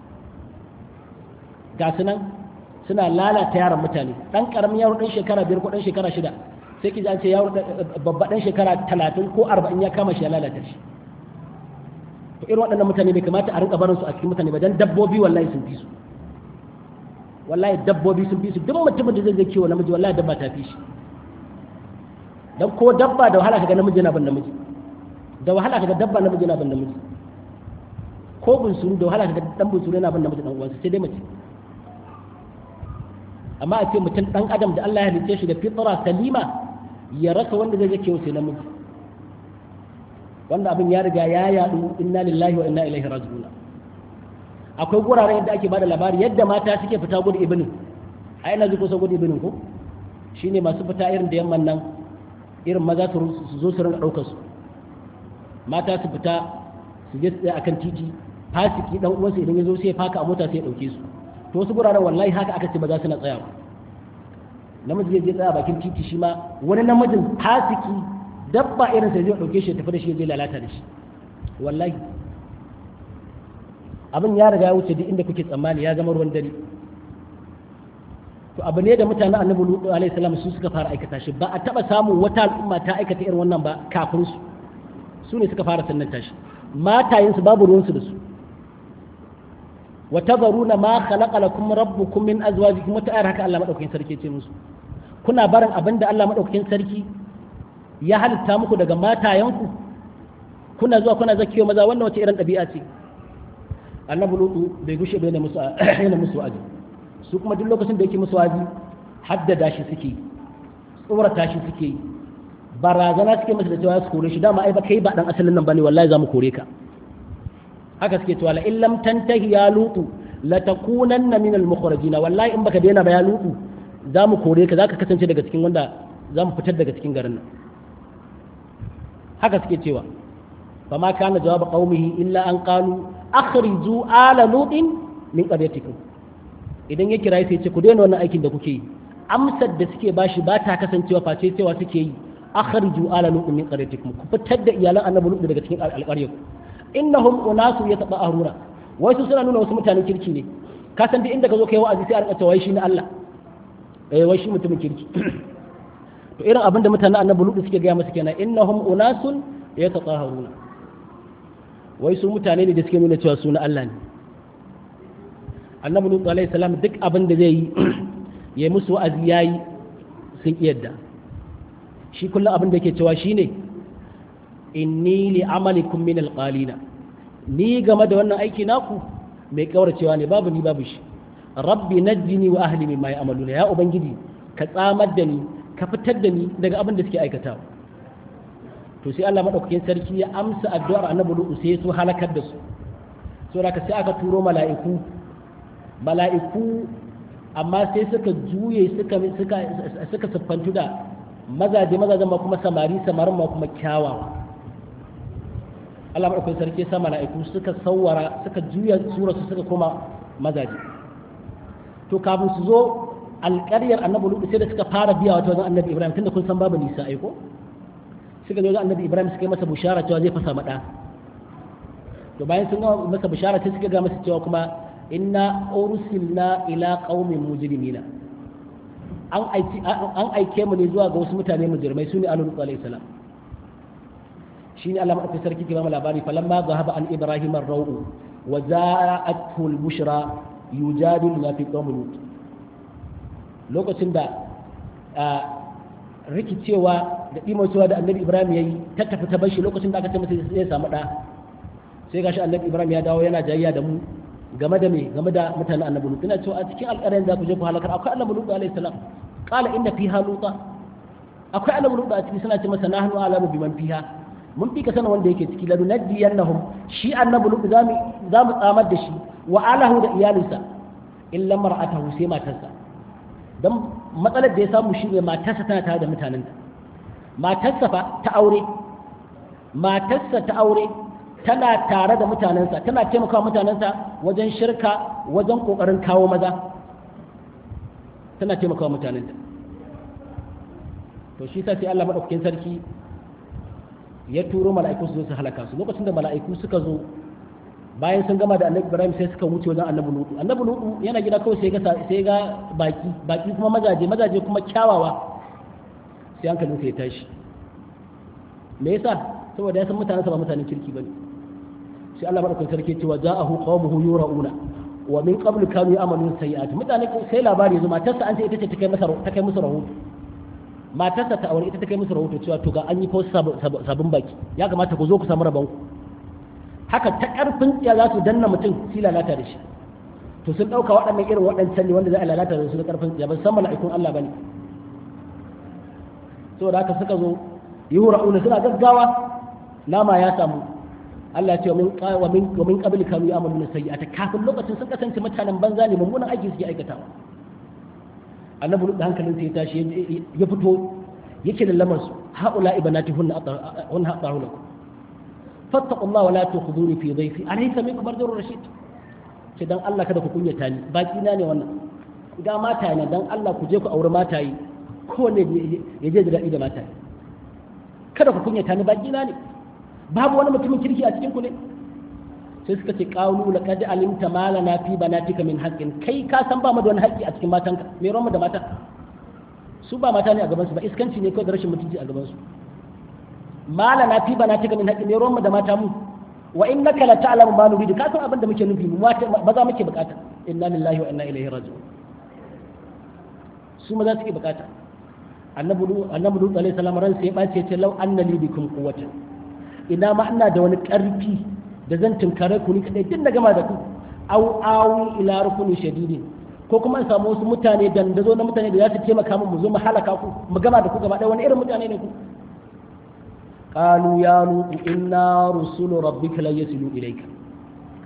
ga su nan suna lalata yaran mutane ɗan ƙaramin yaro ɗan shekara biyar ko ɗan shekara shida sai ki ce yaro babba ɗan shekara talatin ko arba'in ya kama shi ya lalata shi to irin waɗannan mutane bai kamata a rinka barin su a cikin mutane ba dan dabbobi wallahi sun fi su wallahi dabbobi sun fi su duk mutumin da zai zai kiwo namiji wallahi dabba ta fi shi dan ko dabba da wahala kaga namiji yana ban namiji da wahala kaga dabba namiji yana ban namiji ko bunsuru da wahala kaga dan bunsuru yana ban namiji dan uwansa sai dai mace amma a ce mutum dan adam da Allah ya halice shi da fitra salima ya rasa wanda zai zai kiwo sai namiji wanda abin ya riga ya yadu inna lillahi wa inna ilaihi raji'un akwai guraren yadda ake bada labari yadda mata suke fita gudu ibinin a ina ji kusa gudu ibinin ko shine masu fita irin da yamman nan irin maza su zo su rinka daukar su mata su fita su je tsaye akan titi fasiki dan uwansa idan ya zo sai ya faka a mota sai ya dauke su to wasu guraren wallahi haka aka ce ba za su na tsaya namiji zai je tsaya bakin titi shi ma wani namijin fasiki dabba irin sai zai dauke shi tafi da shi zai lalata da shi wallahi abin ya riga ya wuce duk inda kuke tsammani ya zama ruwan dare to abu ne da mutanen annabi lutu alaihi salam su suka fara aikata shi ba a taba samun wata al'umma ta aikata irin wannan ba kafin su su ne suka fara sannanta shi matayen su babu ruwan su da su wa tazaruna ma khalaqa lakum rabbukum min azwajikum wata ayar haka Allah madaukakin sarki ce musu kuna barin abin da Allah madaukakin sarki ya halitta muku daga matayenku kuna zuwa kuna zakiyo maza wannan wace irin ɗabi'a ce annabi lutu bai gushe bai musu yana musu wa'azi su kuma duk lokacin da yake musu wa'azi haddada shi suke tsorata shi suke barazana suke masa da cewa su kore shi dama ai ba kai ba dan asalin nan bane wallahi za mu kore ka haka suke cewa la illam tantahi ya lutu la takunanna min al mukhrajina wallahi in baka daina ba ya lutu za mu kore ka zaka kasance daga cikin wanda za mu fitar daga cikin garin nan haka suke cewa fa ma kana jawab qaumihi illa an qalu akhriju ala lutin min qaryatikum idan ya kira sai ce ku daina wannan aikin da kuke yi amsar da suke bashi ba ta kasancewa face cewa suke yi akhriju ala lutin min qaryatikum ku fitar da iyalan annabi lut daga cikin alƙaryarku innahum unasu yataba'aruna wai su suna nuna wasu mutanen kirki ne ka san duk inda ka zo kai wa'azi sai a rika cewa shi ne Allah eh wai shi mutumin kirki to irin abin da mutanen annabi lut suke gaya masa kenan innahum unasun yatatahharuna wai su mutane ne da suke nuna cewa su na Allah ne annabi lut alaihi salam duk abin da zai yi yayi musu wa'azi yayi sun yadda shi kullum abin da yake cewa shine inni li amalikum min alqalina ni game da wannan aiki naku mai kauracewa ne babu ni babu shi rabbi najjini wa ahli mimma ya'maluna ya ubangiji ka tsamar da ni ka fitar da ni daga abin da suke aikatawa to sai Allah madaukakin sarki ya amsa addu'ar annabi Lut sai su halakar da su saboda sai aka turo mala'iku mala'iku amma sai suka juye suka suka suka siffantu da mazaje mazajen ma kuma samari samarin ma kuma kyawawa Allah madaukakin sarki sa mala'iku suka sawara suka juya sura su suka koma mazaje to kafin su zo alƙaryar annabi Lut sai da suka fara biya wata wajen annabi Ibrahim tunda kun san babu nisa aiko suka zo wajen annabi Ibrahim suka yi masa bushara cewa zai fasa mada to bayan sun ga masa bushara sai suka ga masa cewa kuma inna ursilna ila qaumin mujrimina an aiki an aike mu ne zuwa ga wasu mutane mujrimai sune annabi alayhi salam shine Allah madaukakin sarki ke ba mu labari falamma zahaba an ibrahim ar-rawu wa za'athu al-bushra yujadiluna fi qawmi lut lokacin da rikicewa da ɗimocewa da annabi ibrahim ya yi ta tafi ta bashi lokacin da aka ce masa zai samu ɗa sai gashi annabi ibrahim ya dawo yana jayayya da mu game da me game da mutanen annabi lut ina cewa a cikin alƙaryar za ku je ku halakar akwai annabi lut alaihi salam qala inna fiha luta akwai annabi lut a ciki suna ce masa nahnu alamu biman fiha mun fi ka sanin wanda yake ciki ladu nadiyannahum shi annabi lut zamu zamu tsamar da shi wa alahu da iyalinsa illa mar'atahu sai matarsa dan matsalar da ya samu shi ne matarsa tana tare da mutanenta matarsa fa ta aure matarsa ta aure tana tare da mutanensa tana taimakawa mutanensa wajen shirka wajen kokarin kawo maza tana taimakawa mutanenta to shi sa sai Allah madaukakin sarki ya turo mala'iku su zo su halaka su lokacin da mala'iku suka zo bayan sun gama da annabi ibrahim sai suka wuce wajen annabi lutu annabi lutu yana gida kawai sai ga sai ga baki baki kuma mazaje mazaje kuma kyawawa sai hankalin sai ya tashi me yasa saboda ya san mutanen sa ba mutanen kirki bane sai Allah madaukakin sarki cewa ja'ahu qaumuhu yura'una wa min qablu kanu ya'malun sayyi'at mutane sai labari yanzu matarsa an ce ita ce ta kai masa ta kai musu rahoto matarsa ta aure ita ta kai musu rahoto cewa to ga an yi fa sabon baki ya kamata ku zo ku samu rabon ku haka ta ƙarfin tsiya za su danna mutum su lalata da shi to sun ɗauka waɗannan irin waɗancan ne wanda za a lalata da su da ƙarfin tsiya ba san mala'ikun Allah ba ne saboda haka suka zo yi hura'una suna gaggawa nama ya samu Allah ce wa min wa min qabli kanu ya'maluna sayyi'ata kafin lokacin sun kasance mutanen banza ne mummunan aiki suke aikatawa annabi da hankalin sai ya tashi ya fito yake da lamar su haula ibanatihunna hunna aqahu lakum fattaqu Allah wala tukhuduni fi dhayfi alaysa minkum rajulun rashid ce dan Allah kada ku kunyata ni baki na ne wannan ga mata ne dan Allah ku je ku aure mata yi kowanne ya je da daɗi da mata yi kada ku kunyata ni baki na ne babu wani mutumin kirki a cikin ku ne sai suka ce qawlu laqad alimta ma lana fi banatika min haqqin kai ka san ba mu da wani haƙƙi a cikin matanka me ruwan mu da mata su ba mata ne a gaban su ba iskanci ne kawai da rashin mutunci a gaban su mala na fi bana tika min haƙƙin ne ruwanmu da mata mu wa innaka la ta'lamu ma nuridu ka san abin da muke nufi mu maza muke bukata inna lillahi wa inna ilaihi raji'un su maza suke bukata annabi annabi lut alaihi salam ran sai ya bace ce law anna li bikum quwwatan ina ma ina da wani karfi da zan tunkare ku ni kadai tun da gama da ku au awi ila rukuni shadidin ko kuma in samu wasu mutane dandazo na mutane da za su taimaka min mu zo mu halaka ku mu gama da ku gaba ɗaya wani irin mutane ne ku قالوا يا لوط إنا رسل ربك لا يصلوا إليك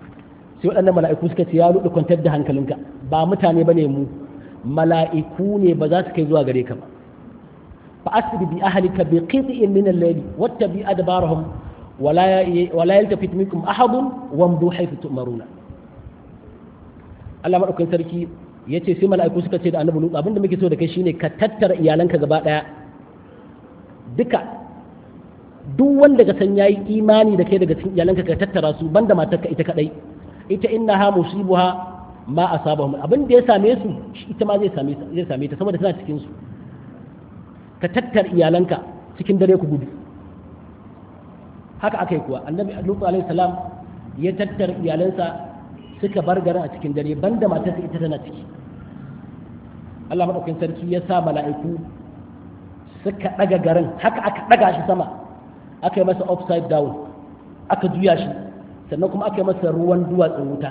sai waɗannan mala'iku suka ce ya rudu kwantar da hankalinka ba mutane bane mu mala'iku ne ba za su kai zuwa gare ka ba fa asri bi ahlika bi qit'in min al-layli wattabi adbarahum wala wala yaltafit minkum ahadun wamdu haythu tu'maruna Allah madaukakin sarki yace sai mala'iku suka ce da annabi Lut abinda muke so da kai shine ka tattara iyalanka gaba daya duka duk wanda ka san yayi imani da kai daga cikin iyalanka ka tattara su banda matarka ita kadai ita innaha musibuha ma asabahum abin da ya same su ita ma zai same zai same ta saboda tana cikin su ka tattara iyalanka cikin dare ku gudu haka akai kuwa annabi Lut alaihi salam ya tattara iyalansa suka bar garin a cikin dare banda matarsa ita tana ciki Allah madaukakin sarki ya sa mala'iku suka daga garin haka aka daga shi sama aka yi masa upside down aka juya shi sannan kuma aka yi masa ruwan duwatsun wuta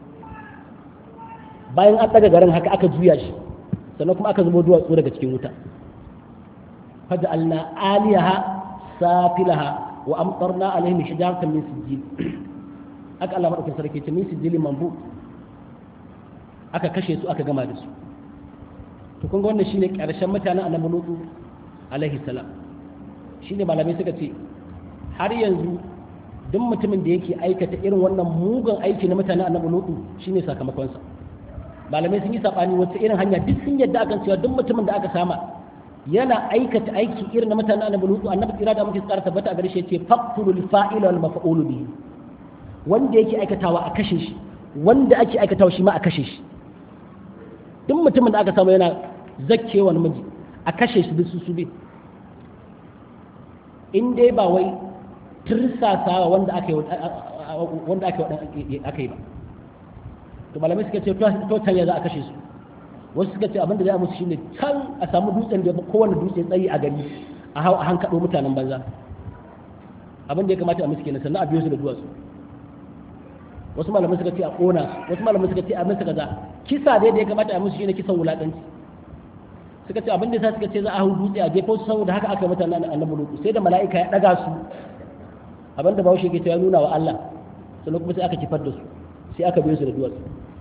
bayan an daga garin haka aka juya shi sannan kuma aka zubo duwatsu daga cikin wuta faj'alna aliyaha safilaha wa amtarna alaihim hijaratan min sijil aka Allah madaukakin sarki ce min sijilin mambu aka kashe su aka gama da su to kun ga wannan shine karshen mutanen annabi lutu alaihi salam shine malamai suka ce har yanzu duk mutumin da yake aikata irin wannan mugun aiki na mutanen annabi lutu shine sakamakonsa malamai sun yi sabani wata irin hanya duk sun yadda akan cewa duk mutumin da aka sama yana aikata aiki irin na mutanen annabi lutu annabi tsira da muke tsara tabbata a gare shi yace faqtulul fa'ila wal maf'ul bihi wanda yake aikatawa a kashe shi wanda ake aikatawa shi ma a kashe shi duk mutumin da aka samu yana zakkewa namiji a kashe shi duk su su bi in dai ba wai tirsasawa wanda aka yi wanda aka yi ba to malamai suka ce to tanya za a kashe su wasu suka ce abinda za a musu shine can a samu dutsen da kowane dutse tsayi a gari a hau a hankaɗo mutanen banza abin da ya kamata a musu kenan sannan a biyo su da duwatsu wasu malamai suka ce a ƙona wasu malamai suka ce a musu kaza kisa dai da ya kamata a musu shine kisan wulaƙanci suka ce abin da sa suka ce za a hau dutse a jefo su saboda haka aka mutane annabi lutu sai da mala'ika ya daga su abin da bawo ke ya nuna wa Allah sannan kuma sai aka kifar da su sai aka biyo su da duwatsu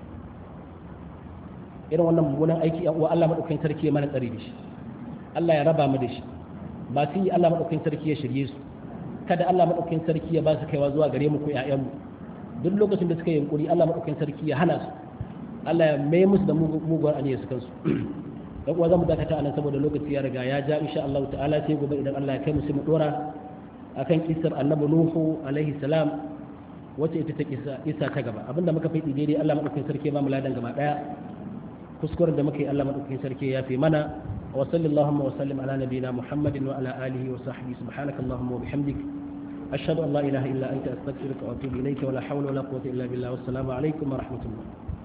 irin wannan mummunan aiki yan uwa Allah madaukakin sarki ya mana tsari da shi Allah ya raba mu da shi ba su yi Allah madaukakin sarki ya shirye su kada Allah madaukakin sarki ya ba su kaiwa zuwa gare mu ko ƴaƴan mu duk lokacin da suka yi yunkuri Allah madaukakin sarki ya hana su Allah ya mai musu da muguwar aniyar su kansu dan uwa zamu dakata anan saboda lokaci ya riga ya ja insha Allah ta'ala sai gobe idan Allah ya kai mu sai mu dora akan kisar annabi Nuhu alaihi salam wacce ita ta kisa isa ta gaba abinda muka faɗi daidai Allah madaukakin sarki ba mu ladan gaba daya kuskuren da muka yi Allah madaukakin sarki ya fi mana wa sallallahu wa sallim ala nabiyina Muhammadin wa ala alihi wa sahbihi subhanaka allahumma wa bihamdik ashhadu an la ilaha illa anta astaghfiruka wa atubu ilayka wa la hawla wa la quwwata illa billah wassalamu alaikum wa rahmatullah